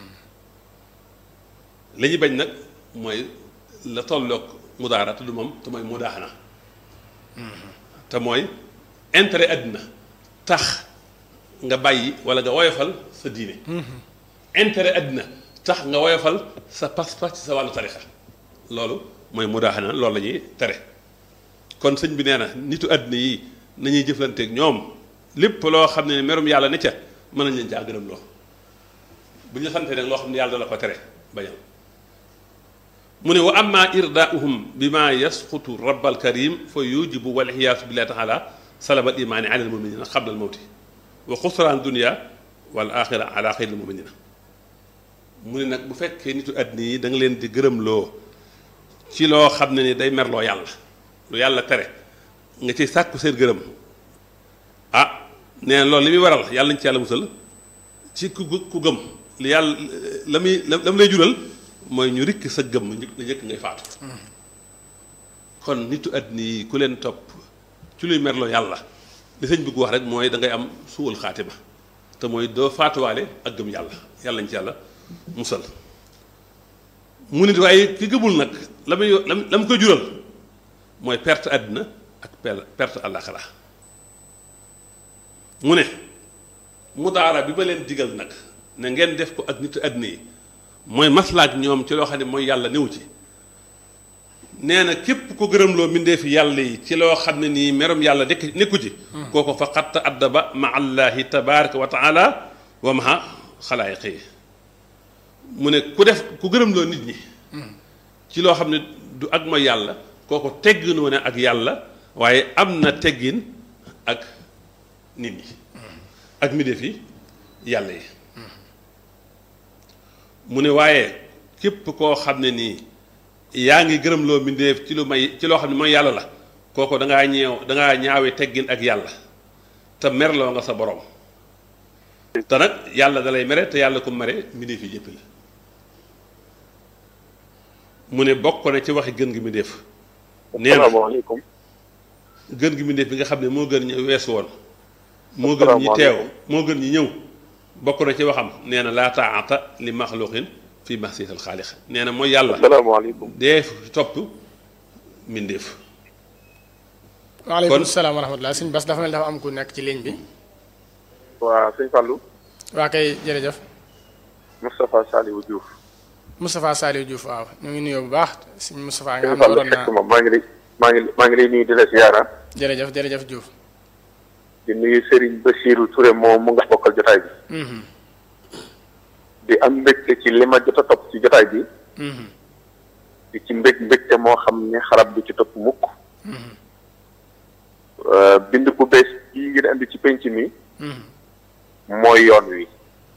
li ñu bañ nag mooy la tolloog mudaara te du moom te mooy mudaaxana te mooy intérêt àddina tax nga bàyyi wala nga woyofal sa diine intérêt àddina tax nga woyofal sa pas-pas ci sa wàllu tarixa loolu mooy mudaaxana loolu la ñuy tere kon sëñ bi nee na nitu àddina yi nañuy jëflanteeg ñoom lépp loo xam ne merum yàlla ne ca mën nañ leen caa gërëm loo bu ñu la santee nag loo xam ne yàlla dala ko tere bañal mu ne wa amma irdaauhum bi ma yasqutu rabbal karim fa yujibu wal iyaasu billahi taala salabal imaani ala al muminina qabla al mawti wa xusraan dunia wal axira ala xayril muminina mu ne nag bu fekkee nitu àddina yi da nga leen di gërëm loo ci loo xam ne ni day merloo yàlla lu yàlla tere nga ci sàkku seen gërëm ah nee na loolu li muy waral yàlla nañ ci yàlla musal ci ku ku gëm li yàlla la muy la mu lay jural mooy ñu rikk sa gëm la njëkk ngay faatu kon nitu àddina yi ku leen topp ci luy merloo yàlla li sëñ bëgg wax rek mooy da ngay am suwal xaatima te mooy doo faatuwaale ak gëm yàlla yàlla nañ ci yàlla musal mu nit waaye ki gëmul nag la muy la mu koy jural mooy perte àddina ak perte àllaaxira mu ne mudaara bi ma leen digal nag ne ngeen def ko ak nitu àddina yi mooy maslaak ñoom ci loo xam ne mooy yàlla néew ci nee na képp ko gërëmloo mbindeefi yàlla yi ci loo xam ne nii merom yàlla nekk nekku ci kooko fa xatta addaba ma allahi tabaraka wa taala wa maha xalaayiqi yi mu ne ku def ku gërëmloo nit ñi ci loo xam ne du ak mooy yàlla kooko tegginoo ne ak yàlla waaye am na teggin ak nit ñi ak mbindeefi yàlla yi mu ne waaye képp koo xam ne nii yaa ngi gërëm loo mbindeef ci lu may ci loo xam ne mooy yàlla la kooku da ngaa ñeew da ngaa ñaawee teggin ak yàlla te merloo nga sa borom te nag yàlla da lay mere te yàlla ko mere mbindeef yi yëpp la mu ne bokk na ci waxi gën gi mbindeef nee na asalaamaaleykum gën gi mbindeef bi nga xam ne moo gën ñu weesu woon moo gën ñi teew moo gën ñi ñëw bokk na ci waxam nee na laa taata li maxluqin fi mahsiyatil xaalix nee na mooy yàlla asalaamaaleykum dee fi topp mbindeef waaleykum kon- salaam wa rahmatulah sëñ Bas dafa mel dafa am ku nekk ci ligne bi waa sëñ Fallou waa kay jërëjëf Moustapha Saliou Diouf Moustapha Saliou Diouf waaw ñu ngi nuyoo bu baax sëñ Moustapha nga sëñ xam ne Fallou waroon fekk naa ma maa ngi lay maa ngi maa ngi lay nuyu di la siyaara jërëjëf jërëjëf Diouf di nuyu Serigne Bassirou Touré moom mu nga bokkal jotaay bi Mhm, di am mbégte ci li ma jot a topp ci jotaay bi mhm, di ci mbég mbégte moo xam ne xarab du ci topp mukk mhm. euh, bind bu bees bii ngeen indi ci penc mi mooy yoon wi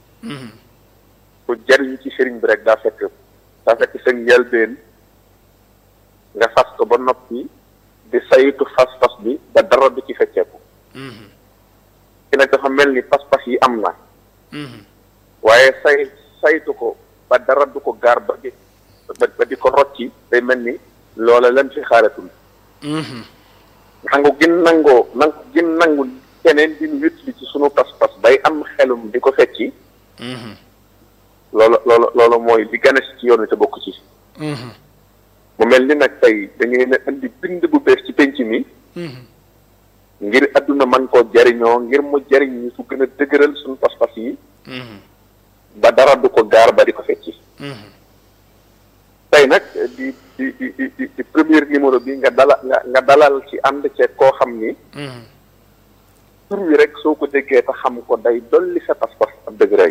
ku jariñu ci sëriñ bi rek daa fekk daa fekk sa njëlbeen nga fas ko ba noppi di saytu fas-fas bi ba dara du ci fecceeku ki nag dafa mel ni pas-pas yi am na waaye say saytu ko ba dara du ko gaar ba di ba ba di ko rocci day mel ni loola lan fi xaaratul nangu gin nangoo nangu gin nangu keneen di nu wétli ci sunu pas-pas bay am xelum di ko fecci loolu loolu loolu mooy li gane si ci yoon wi te bokk ci mu mel ni nag tey dañuy ne indi bind bu bees ci penc mi ngir adduna man koo jariñoo ngir mu jariñ ñi su gën a dëgëral suñu pas-pas yi ba dara du ko gaar ba di ko fecci tey nag di di di di di di premier numéro bi nga dala nga nga dalal ci ànd ceeg koo xam ni tur wi rek soo ko déggee te xam ko day dolli sa pas-pas ab dëgëraay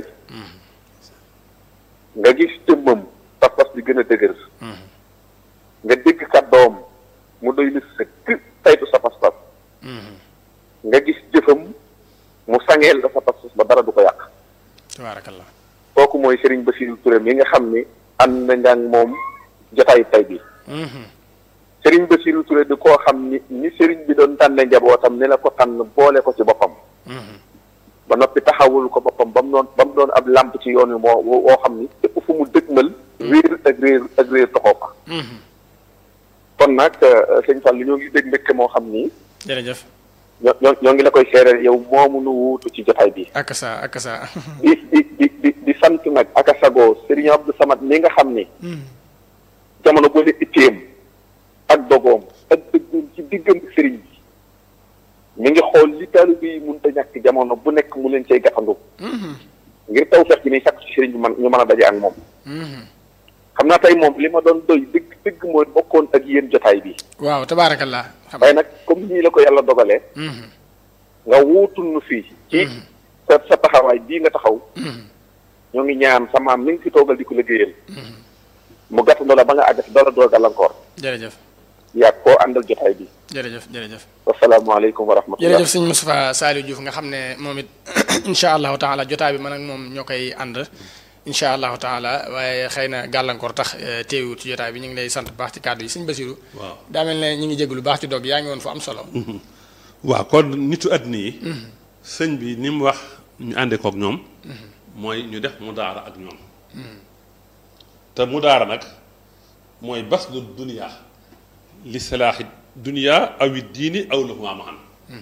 nga gis jëmmam pas-pas bi gën a dëgër nga dégg kàddoom mu doy li sëkk saytu sa pas-pas nga gis jëfam mu sangeel la sa pas-pas ba dara du ko yàq tabaarakallah kooku mooy Serigne Bassirou Touré mi nga xam ni ànd na nga ak moom jotaay tay bi Serigne Bassirou Touré di koo xam ni ni Serigne bi doon tànne njabootam ni la ko tànn boole ko ci boppam ba noppi taxawul ko boppam ba mu doon ba mu doon ab làmp ci yoon wi moo woo xam ni fépp fu mu dëgmal réer ak réer ak réer toxoo fa kon nag sëñ Fall ñoo ngi dégg mbégte moo xam ni jërëjëf ñoo ñoo ñoo ngi la koy seereel yow moomu nu wuutu ci jotaay bi ak sa ak sa di di di di di sant nag ak a sagoo Serigne Abdou Samad mi nga xam ni jamono boo ne itteem ak dogoom ak dëggoom ci diggam Serigne bi mi ngi xool li taalibe yi mënut a ñàkk jamono bu nekk mu leen cay gàttandu ngir taw fex gi ni sàkk ci Serigne bi man ñu mën a daje ak moom xam naa tey moom li ma doon doy dëgg dëgg mooy bokkoon ak yéen jotaay bi waaw tabaarakallah xam waaye nag comme nii la ko yàlla dogalee nga wuutul nu fii ci sa sa taxawaay bii nga taxaw ñoo ngi ñaan sa maam mi ngi fi toogal di ko liggéeyal mu gàttandoo la ba nga àgg si dara doo gàllankoor jërëjëf yaa koo àndal jotaay bi jërëjëf jërëjëf wasalaamaaleykum wa rahmatullah jërëjëf sëñ Moustapha Saliou Diouf nga xam ne moom it incha allahu taala jotaay bi man ak moom ñoo koy ànd incha allahu taala waaye xëy na gàllankoor tax teewut ci jotaay bi ñu ngi lay sant bu baax ci kàddu yi sëñ Basiru waaw daa mel ne ñu ngi jégg lu baax ci dog yaa ngi woon fu am solo waaw kon nitu àddina yi sëñ bi ni mu wax ñu àndee kook ñoom mooy ñu def mu daara ak ñoom te mu daara nag mooy bas du duniyaa li salaaxi duniyaa awi diini aw lahuma mahan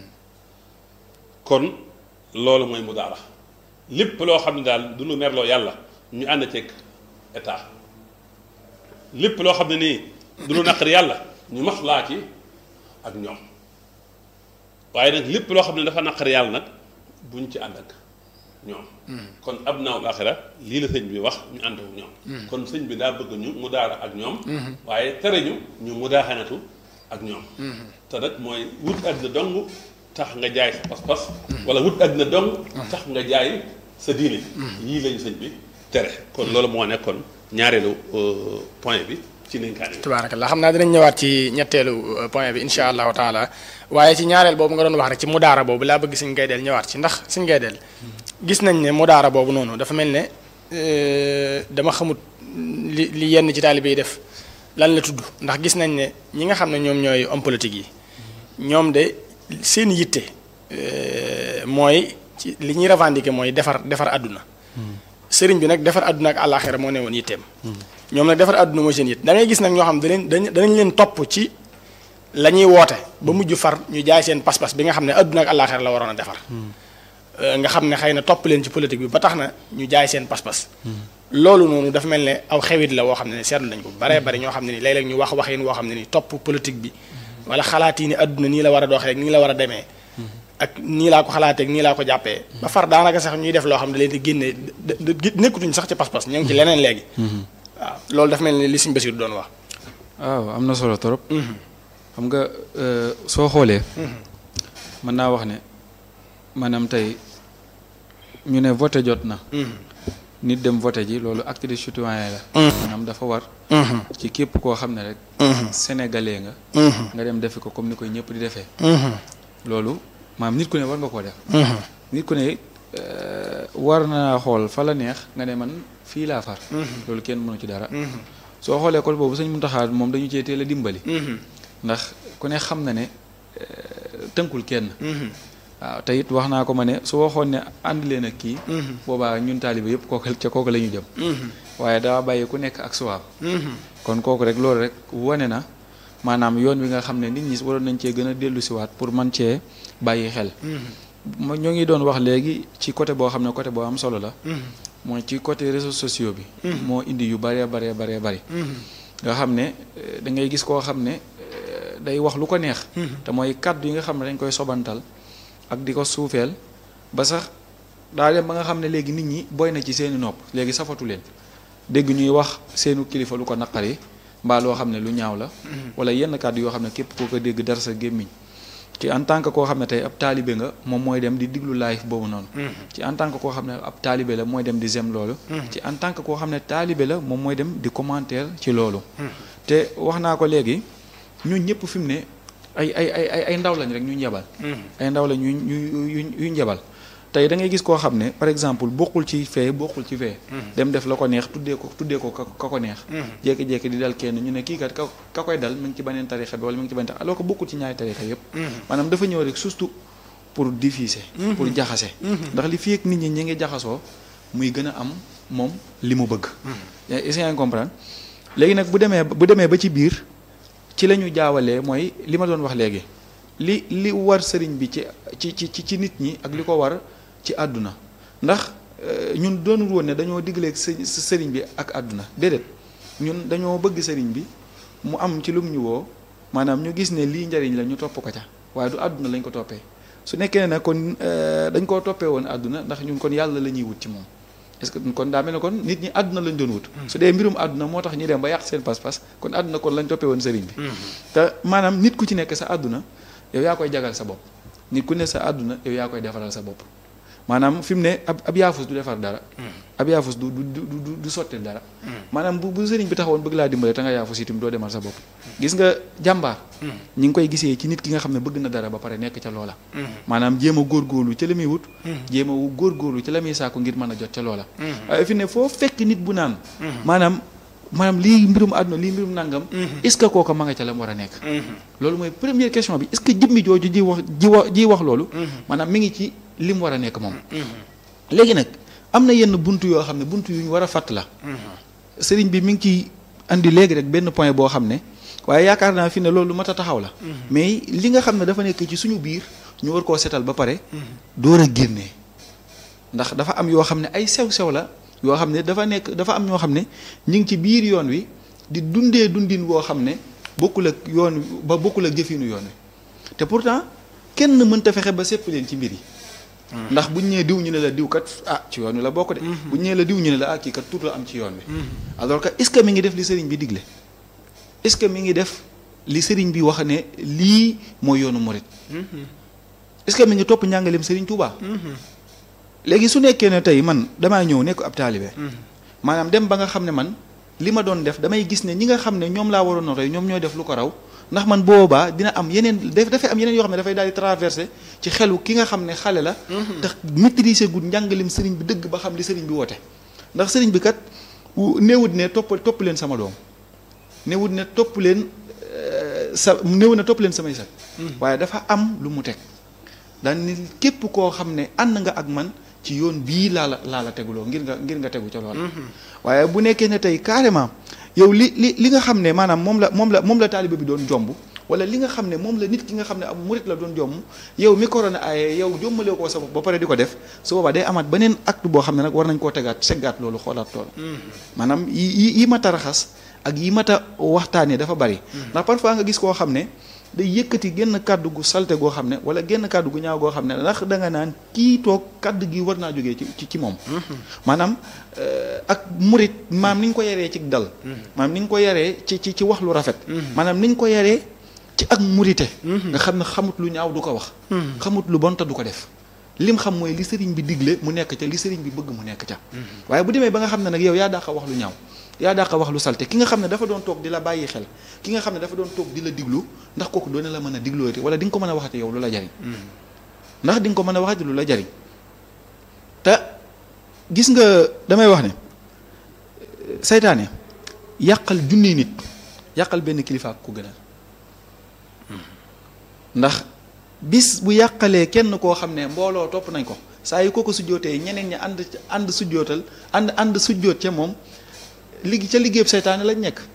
kon loolu mooy mu daara lépp loo xam ne daal du lu merloo yàlla ñu ànd ceeg état lépp loo xam ne nii du lu naqari yàlla ñu maslaa ci ak ñoom waaye nag lépp loo xam ne dafa naqari yàlla nag buñ ci ànd ak ñoom kon ab naawul axira lii la sëñ bi wax ñu ànd ak ñoom kon sëñ bi daa bëgg ñu mu daara ak ñoom waaye tere ñu ñu mu daaxanatu ak ñoom te nag mooy wut àddina dong tax nga jaay sa pas-pas wala wut àddina dong tax nga jaay sa diine yii lañu sëñ bi tere kon loolu moo nekkoon ñaareelu point bi ci ndénkaane bi tabaarakallah xam naa dinañ ñëwaat ci ñetteelu point bi incha allahu taala waaye ci ñaareel boobu nga doon wax rek ci mudaara boobu laa bëgg suñ gaydeel ñëwaat ci ndax suñ gaydeel gis nañ ne mudaara boobu noonu dafa mel ne dama xamut li li yenn ci taalibe yi def lan la tudd ndax gis nañ ne ñi nga xam ne ñoom ñooy homme politique yi ñoom de seen yitte mooy ci li ñuy revendiquer mooy defar defar àdduna sëriñ bi nag defar àdduna ak àllaaxira moo ne woon yitteem ñoom nag defar àdduna mooy seen yitte da ngay gis nag ñoo xam ne danañ danañ leen topp ci la ñuy woote ba mujj far ñu jaay seen pas-pas bi nga xam ne àdduna ak àllaaxira la waroon a defar nga xam ne xëy na topp leen ci politique bi ba tax na ñu jaay seen pas-pas loolu noonu dafa mel ne aw xewit la woo xam ne seetlu nañ ko baree bari ñoo xam ne ni léeg-léeg ñu wax waxin woo xam ne ni topp politique bi wala xalaat yi ni àdduna nii la war a doxee rek nii la war a demee ak nii laa ko xalaatee ak nii laa ko jàppee ba far daanaka sax ñuy def loo xam ne leen di génne nekkutuñ sax ci pas-pas ñoo ngi ci leneen léegi waaw loolu dafa mel ni li Sëñ Basiru doon wax waaw am na solo trop xam nga soo xoolee mën naa wax ne maanaam tey ñu ne voté jot na nit dem voté ji loolu acte de citoyen la maanaam dafa war ci képp koo xam ne rek sénégalais nga nga dem defi ko comme ni koy ñëpp di defee loolu maam nit ku ne war nga koo def nit ku ne euh, war naa xool fa la neex nga ne man fii laa far loolu kenn mënu ci dara soo xoolee côté boobu sëñ Muntaxa moom dañu cee teel a dimbali ndax ku ne xam na ne euh, tënkul kenn waaw te it wax naa ko ma ne su waxoon ne ànd leen ak kii boobaa ñun taalibe yëpp kooku ca kooku la ñu jëm waaye daa bàyyi ku nekk ak suwaab kon kooku rek loolu rek wane na maanaam yoon wi nga xam ne nit ñi waroon nañ cee gën a dellu siwaat pour man cee bàyyi xel ma ñoo ngi doon wax léegi ci côté boo xam ne côté boo am solo la mooy ci côté réseaux sociaux bi moo indi yu baree baree baree bari nga xam ne eh, da ngay gis koo xam ne eh, day wax lu ko neex te mooy kàddu yi nga xam ne dañ koy sobantal ak di ko suufeel ba sax daa dem ba nga xam ne léegi nit ñi boy na ci seeni nopp léegi safatu leen dégg ñuy wax seenu kilifa lu ko naqari mbaa loo xam ne lu ñaaw la wala yenn kàddu yoo xam ne képp koo ko dégg dara sa gémmiñ ci en tant que koo xam ne tey ab taalibe nga moom mooy dem di diglu live boobu noonu ci en tant que koo xam ne ab taalibe la mooy dem di zem loolu ci en tant que koo xam ne taalibe la moom mooy dem di commentaire ci loolu te wax naa ko léegi ñun ñëpp fi mu ne ay ay ay ay ay ndaw lañ rek ñu njabal ay ndaw lañ ñu ñu yu yu njabal tey da ngay gis koo xam ne par exemple bokkul ci fee bokkul ci fee dem def la ko neex tuddee ko tuddee ko ka ka ko neex jékki-jékki di dal kenn ñu ne kii kat ka ka koy dal mi ngi ci beneen tarixa bi wala mi ngi ci beneen alors que bokkul ci ñaari tarixa yépp maanaam dafa ñëw rek surtout pour diffuser pour jaxase ndax li fii ak nit ñi ñi ngi jaxasoo muy gën a am moom li mu bëgg est-ce que yaa ngi comprendre léegi nag bu demee bu demee ba ci biir ci la ñu jaawalee mooy li ma doon wax léegi li li war sëriñ bi ci ci ci ci nit ñi ak li ko war ci àdduna ndax ñun doonul woon ne dañoo digleeg së sëriñ bi ak àdduna déedéet ñun dañoo bëgg sëriñ bi mu am ci lum ñu woo maanaam ñu gis ne lii njariñ la ñu topp ko ca waaye du àdduna lañ ko toppee su nekkee ne kon dañ koo toppee woon àdduna ndax ñun kon yàlla la ñuy wut ci moom est-ce que kon daa mel ne kon nit ñi àdduna lañ doon wut su dee mbirum àdduna moo tax ñu dem ba yàq seen pas-pas kon àdduna kon lañ toppee woon sëriñ bi te maanaam nit ku ci nekk sa àdduna yow yaa koy jagal sa bopp nit ku ne sa àdduna yow yaa koy defaral sa bopp maanaam fi mu ne ab ab yaafus du defar dara ab yaafus du du du du sotti dara maanaam bu bu sëriñ bi taxawoon bëgg laa dimbale te nga yaafus itam doo demal sa bopp gis nga jàmbaar ñi ngi koy gisee ci nit ki nga xam ne bëgg na dara ba pare nekk ca loola maanaam jéem a góorgóorlu ca la muy wut jéem a góorgóorlu ca la muy sàkku ngir mën a jot ca loola waaye fi ne foo fekk nit bu naan maanaam maanaam lii mbirum àdduna lii mbirum nangam est-ce que kooka ma nga ca la mu war a nekk loolu mooy première question bi est-ce que jëmmi jooju ji wax ji wax ji wax loolu maanaam mi ngi ci li mu war a nekk moom léegi nag am na yenn buntu yoo xam ne buntu yu ñu war a fàtt la sëriñ bi mi ngi ciy andi léegi rek benn point boo xam ne waaye yaakaar naa fi ne loolu mat a taxaw la mais li nga xam ne dafa nekk ci suñu biir ñu war koo setal ba pare door a génnee ndax dafa am yoo xam ne ay sew-sew la yoo xam ne dafa nekk dafa am ñoo xam ne ñu ngi ci biir yoon wi di dundee dundin woo xam ne bokkul ak yoon ba bokkul ak jëfinu yoon wi te pourtant kenn mënta fexe ba sepp leen ci mbir yi ndax buñ ñee diw ñu ne la diw kat ah ci yoon wi la bokk de buñ ñee la diw ñu ne la ah kii kat tuuti am ci yoon wi alors que est-ce que mi ngi def li sëriñ bi digle est-ce que mi ngi def li sëriñ bi wax ne lii mooy yoonu murit est-ce que mi ngi topp njàngaleem sëriñ Touba léegi su nekkee ne tey man damaa ñëw nekk ab taalibe maanaam dem ba nga xam ne man li ma doon def damay gis ne ñi nga xam ne ñoom laa waroon a roy ñoom ñooy def lu ko raw ndax man boobaa dina am yeneen dafay am yeneen yoo xam ne dafay daal di traversé ci xelu ki nga xam ne xale la tax maîtriser gu njàngalim sëriñ bi dëgg ba xam li sëriñ bi woote ndax sëriñ bi kat néewut ne topp topp leen sama doom néewut ne topp leen sa néew na topp leen samay sat waaye dafa am lu mu teg daan ni képp koo xam ne ànd nga ak man ci yoon bii laa la laa la teguloo ngir nga ngir nga tegu ca loola waaye bu nekkee ne tey carrément yow li li li nga xam ne maanaam moom la moom la moom la taalibe bi doon jomb wala li nga xam ne moom la nit ki nga xam ne ab murit la doon jomb yow mi korona aaye yow jombalee koo sa bopp ba pare di ko def su boobaa day amaat beneen acte boo xam ne nag war nañ koo tegaat seggaat loolu xoolaat loolu maanaam yi yi mat a raxas ak yi mat a waxtaanee dafa bari ndax parfois nga gis koo xam ne day yëkkati genn kàddu gu salte goo xam ne wala genn kàddu gu ñaaw goo xam ne ndax da nga naan kii toog kàddu gi war naa jógee ci ci moom maanaam ak murit maam ni ñu ko yaree ci dal maanaam ni ñu ko yaree ci ci ci wax lu rafet maanaam ni ñu ko yaree ci ak murite nga xam ne xamut lu ñaaw du ko wax xamut lu bon te du ko def lim xam mooy li sëriñ bi digle mu nekk ca li sëriñ bi bëgg mu nekk ca waaye bu demee ba nga xam ne nag yow yaa daax a wax lu ñaaw yaa dàq wax lu salte ki nga xam ne dafa doon toog di la bàyyi xel ki nga xam ne dafa doon toog di la diglu ndax kooku doone la mën a diglooti wala di nga ko mën a waxati yow lu la jariñ ndax di nga ko mën a waxati lu la jariñ te gis nga damay wax ne saytaane yàqal junni nit yàqal benn kilifa ko gënal ndax bis bu yàqalee kenn koo xam ne mbooloo topp nañ ko saa yu kooko sujjootee ñeneen ñi ànd ànd sujjootal ànd ànd sujjoot ca moom liggi ca liggéeyub seytaane lañ nekk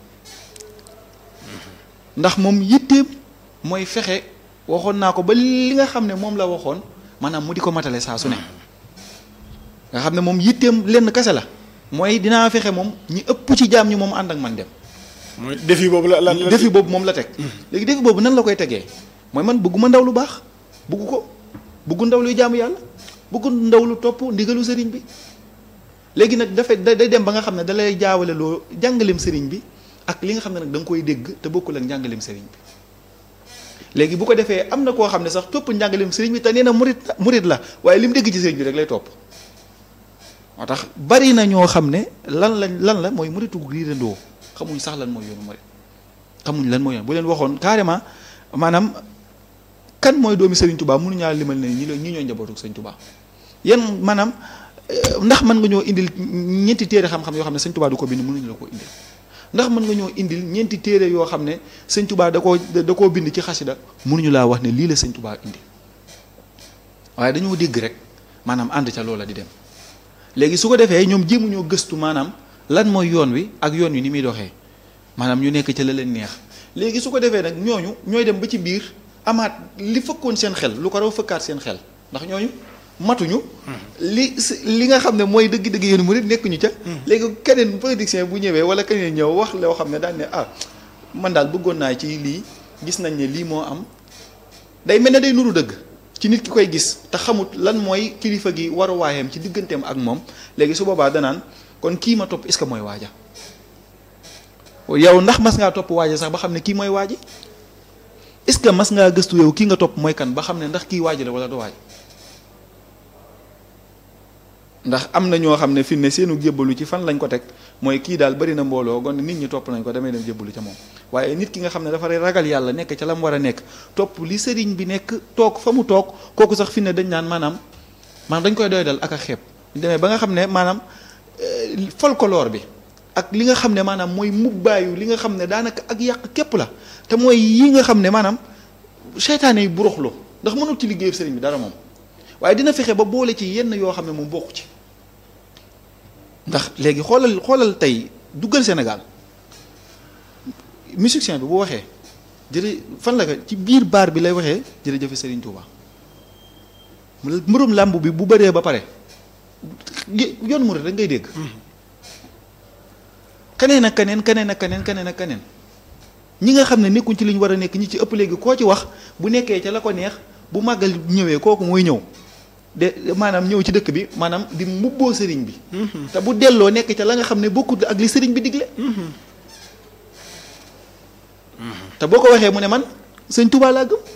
ndax moom yitteem mooy fexe waxoon naa ko ba li nga xam ne moom la waxoon maanaam mu di ko matale saa su ne nga xam ne moom yitteem lenn kese la mooy dinaa fexe moom ñi ëpp ci jaam ñi moom ànd ak man dem mooy défi boobu la la la défi boobu moom la teg léegi défi boobu nan la koy tegee mooy man bëgguma ndaw lu baax bëggu ko bëggu ndaw luy jaamu yàlla bëggu ndaw lu topp ndigalu sëriñ bi léegi nag dafay day dem ba nga xam ne da lay jaawale loo jàngaleem sëriñ bi ak li nga xam ne nag da nga koy dégg te bokkul ak njàngaleem sëriñ bi léegi bu ko defee am na koo xam ne sax topp njàngaleem sëriñ bi te nee na murit murit la waaye li mu dégg ci sëriñ bi rek lay topp moo tax bari na ñoo xam ne lan lañ lan la mooy muritu riirandoo xamuñ sax lan mooy yoonu murit xamuñ lan mooy yoon bu leen waxoon carrément maanaam kan mooy doomi Serigne Touba mënuñaa limal ne ñi la ñi ñoo njabootu Serigne Touba yan maanaam ndax mën nga ñoo indil ñeenti téere xam-xam yoo xam ne Serigne Touba du ko bind mënuñu la ko indil ndax mën nga ñoo indil ñeenti téere yoo xam ne Serigne Touba da koo da koo bind ci xasida mënuñu laa wax ne lii la Serigne Touba indi waaye dañoo dégg rek maanaam ànd ca loola di dem léegi su ko defee ñoom jéemuñoo gëstu maanaam lan mooy yoon wi ak yoon wi ni muy doxee maanaam ñu nekk ca la leen neex léegi su ko defee nag ñooñu ñooy dem ba ci biir amaat li fëkkoon seen xel lu ko raw fëkkaat seen xel ndax ñooñu matuñu li li nga xam ne mooy dëgg-dëgg yéen murid nekkuñu ca léegi keneen politicien bu ñëwee wala keneen ñëw wax loo xam ne daan ne ah man daal bëggoon naa ci lii gis nañ ne lii moo am day mel ne day nuru dëgg ci nit ki koy gis te xamut lan mooy kilifa gi waruwaayam ci digganteem ak moom léegi su boobaa danaan kon kii ma topp est-ce que mooy waaja yow ndax mas ngaa topp waaja sax ba xam ne kii mooy waaji est-ce que mas ngaa gëstu yow kii nga topp mooy kan ba xam ne ndax kii waaji la wala du waaj ndax am na ñoo xam ne fi ne seenu jébbalu ci fan lañ ko teg mooy kii daal bari na mbooloo gon nit ñi topp nañ ko damay dem jébbalu ca moom waaye nit ki nga xam ne dafa ragal yàlla nekk ca la mu war a nekk topp li sëriñ bi nekk toog fa mu toog kooku sax fi ne dañ naan maanaam maanaam dañ koy doy dal ak a xeeb demee ba nga xam ne maanaam folklore bi ak li nga xam ne maanaam mooy mubbaayu li nga xam ne daanaka ak yàq képp la te mooy yi nga xam ne maanaam seytaane yi buruxlu ndax mënul ci liggéeyu sëriñ bi dara moom waaye dina fexe ba boole ci yenn yoo xam ne moom bokku ci ndax léegi xoolal xoolal tey duggal Sénégal musicien bi bu waxee jërë fan la ko ci biir baar bi lay waxee jërëjëf Serigne Touba mbërum làmb bi bu bëree ba pare yoon murid rek ngay dégg keneen ak keneen keneen ak keneen keneen ak keneen ñi nga xam ne nekkuñ ci li ñu war a nekk ñi ci ëpp léegi koo ci wax bu nekkee ca la ko neex bu màggal ñëwee kooku mooy ñëw de maanaam ñëw ci dëkk bi maanaam di mubboo sëriñ bi te bu delloo nekk ca la nga xam ne bokkut ak li sëriñ bi digle te boo ko waxee mu ne man sëñ Tuubaa laa gëm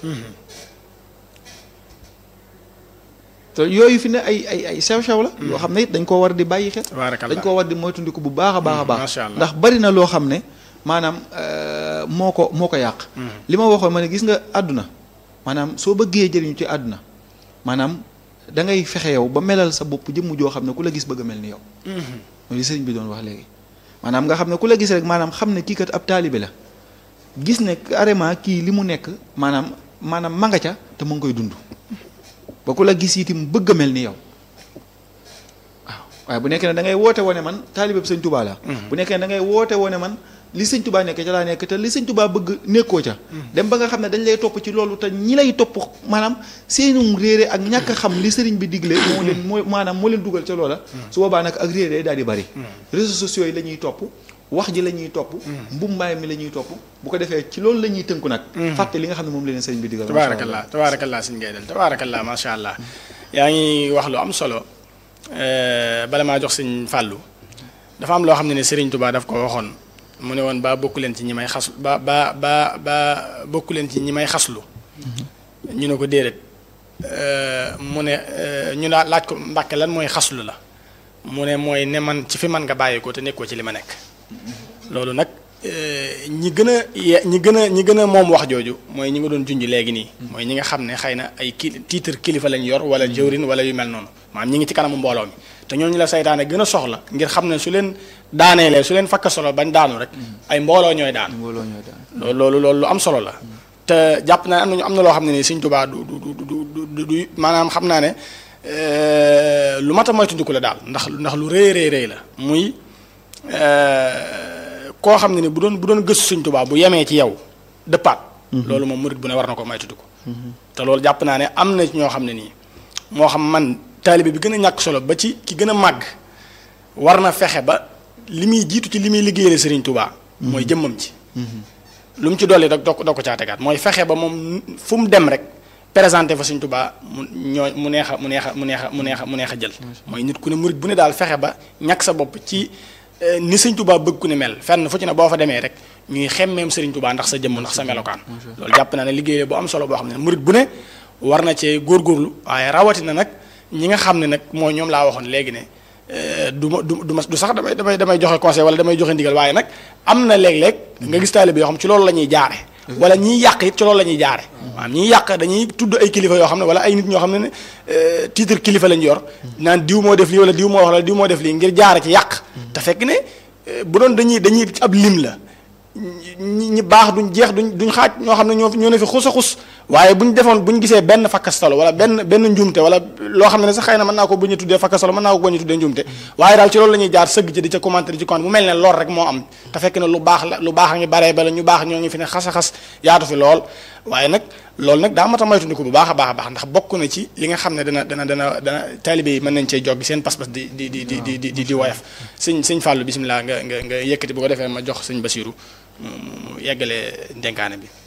te yooyu fi ne ay ay ay sew-sew la yoo xam ne it dañ koo war di bàyyi xel dañ koo war di moytundiku bu baax a baax a baax ndax bari na loo xam ne maanaam moo ko moo ko yàq li ma waxoon ma ne gis nga àdduna maanaam soo bëggee jëriñu ci àdduna maanaam da ngay fexe yow ba melal sa bopp jëmm joo xam ne ku la gis bëgg a mel ni yow mooy li sëriñ bi doon wax léegi maanaam nga xam ne ku la gis rek maanaam xam ne kii kat ab taalibe la gis ne carrément kii li mu nekk maanaam maanaam ma nga ca te mu ngi koy dund ba ku la gis itam bëgg a mel ni yow waaw waaye bu nekkee ne da ngay woote wone man taalibe bi sëñ Tuubaa la bu nekkee ne da ngay woote wone man li sëñ Tuubaa nekk ca laa nekk te li sëñ Tuubaa bëgg nekkoo ca dem ba nga xam ne dañ lay topp ci loolu te ñi lay topp maanaam seenum réere ak ñàkk a xam li sëriñ bi digle moo leen moo maanaam moo leen dugal ca loola su boobaa nag ak réere daal di bari réseaux sociaux yi la ñuy topp wax ji la ñuy topp mbumbaay mi la ñuy topp bu ko defee ci loolu la ñuy tënku nag fàtte li nga xam ne moom la leen sëriñ bi digal tabaarakallah tabaarakallah sëñ ngay del tabaarakallah macha allah yaa ngi wax lu am solo bala maa jox sëñ fàllu dafa am loo xam ne ne sëriñ Tuubaa daf ko waxoon mu ne woon ba bokku leen ci ñi may xas ba ba ba ba bokku leen ci ñi may xaslu ñu ne ko déedéet mu ne ñu naa laaj ko mbàkke lan mooy xaslu la mu ne mooy ne man ci fi man nga bàyyi ko te nekkoo ci li ma nekk loolu nag ñi gën a ye ñi gën a ñi gën a moom wax jooju mooy ñi nga doon junj léegi nii mooy ñi nga xam ne xëy na ay ki titre kilifa lañ yor wala jëwrin wala yu mel noonu maanaam ñi ngi ci kanamu mbooloo mi te ñooñu la saytaane gën a soxla ngir xam ne su leen daaneelee su leen fakka solo bañ daanu rek ay mbooloo ñooy daan mbooloo ñooy daan loolu loolu loolu lu am solo la te jàpp naa ne am nañu am na loo xam ne nii Sëñ Tuubaa du du du du du du maanaam xam naa ne lu mat a moytandiku la daal ndax ndax lu rëy rëy rëy la muy koo xam ne ni bu doon bu doon gëstu Sëñ Tuubaa bu yemee ci yow dëppaat loolu moom murit bu ne war na ko moytandiku te loolu jàpp naa ne am na ñoo xam ne nii moo xam man taalibe bi gën a ñàkk solo ba ci ki gën a màgg war na fexe ba li muy jiitu ci li muy liggéeyale Sëriñ Tuubaa mooy jëmmam ci lu mu ci dolli rek doo ko doo ko caa tegaat mooy fexe ba moom fu mu dem rek présenté fa Sëriñ Tuubaa mu ñoo mu neex a mu neex a mu neex a mu neex a mu neex a jël mooy nit ku ne murit bu ne daal fexe ba ñàkk sa bopp ci ni Sëriñ Tuubaa bëgg ku ne mel fenn fu ci ne boo fa demee rek ñuy xemmeem Sëriñ Tuubaa ndax sa jëmm ndax sa melokaan loolu jàpp naa ne liggéey bu am solo boo xam ne murit bu ne war na cee góorgóorlu waaye rawatina nag ñi nga xam ne nag mooy ñoom laa waxoon léegi ne du ma du du ma du sax damay damay damay joxe conseil wala damay joxe ndigal waaye nag am na léeg-léeg nga gis taalibe yoo xam ci loolu la ñuy jaare wala ñiy yàq it ci loolu la ñuy jaare maanaam ñiy yàq dañuy tudd ay kilifa yoo xam ne wala ay nit ñoo xam ne ne titre kilifa lañ yor naan diw moo def lii wala diw moo wax la diw moo def lii ngir jaare ci yàq te fekk ne bu doon dañuy dañuy ab lim la ñi ñi baax duñ jeex duñ duñ xaaj ñoo xam ne ñoo ñoo ne fi xus a xus waaye bu ñu defoon bu ñu gisee benn fakkastalo wala benn benn njuumte wala loo xam ne sax xëy na mën naa ko bu ñu tuddee fakkastalo mën naa ko bu ñu tuddee njuumte waaye daal ci loolu la ñuy jaar sëgg ci di ca commentaire ci compte mu mel ne lool rek moo am te fekk ne lu baax la lu baax a ngi baree bala ñu baax ñoo ngi fi ne xas a xas yaatu fi lool waaye nag loolu nag daa mat a moytandiku bu baax a baax a baax ndax bokk na ci li nga xam ne dana dana dana dana taalibe yi mën nañ cee joggi seen pas-pas di di di di di di di woyof sëñ sëñ Fallou bisimilah nga nga nga yëkkati bu ko defee ma jox sëñ Basiru mu yeggale dénkaane bi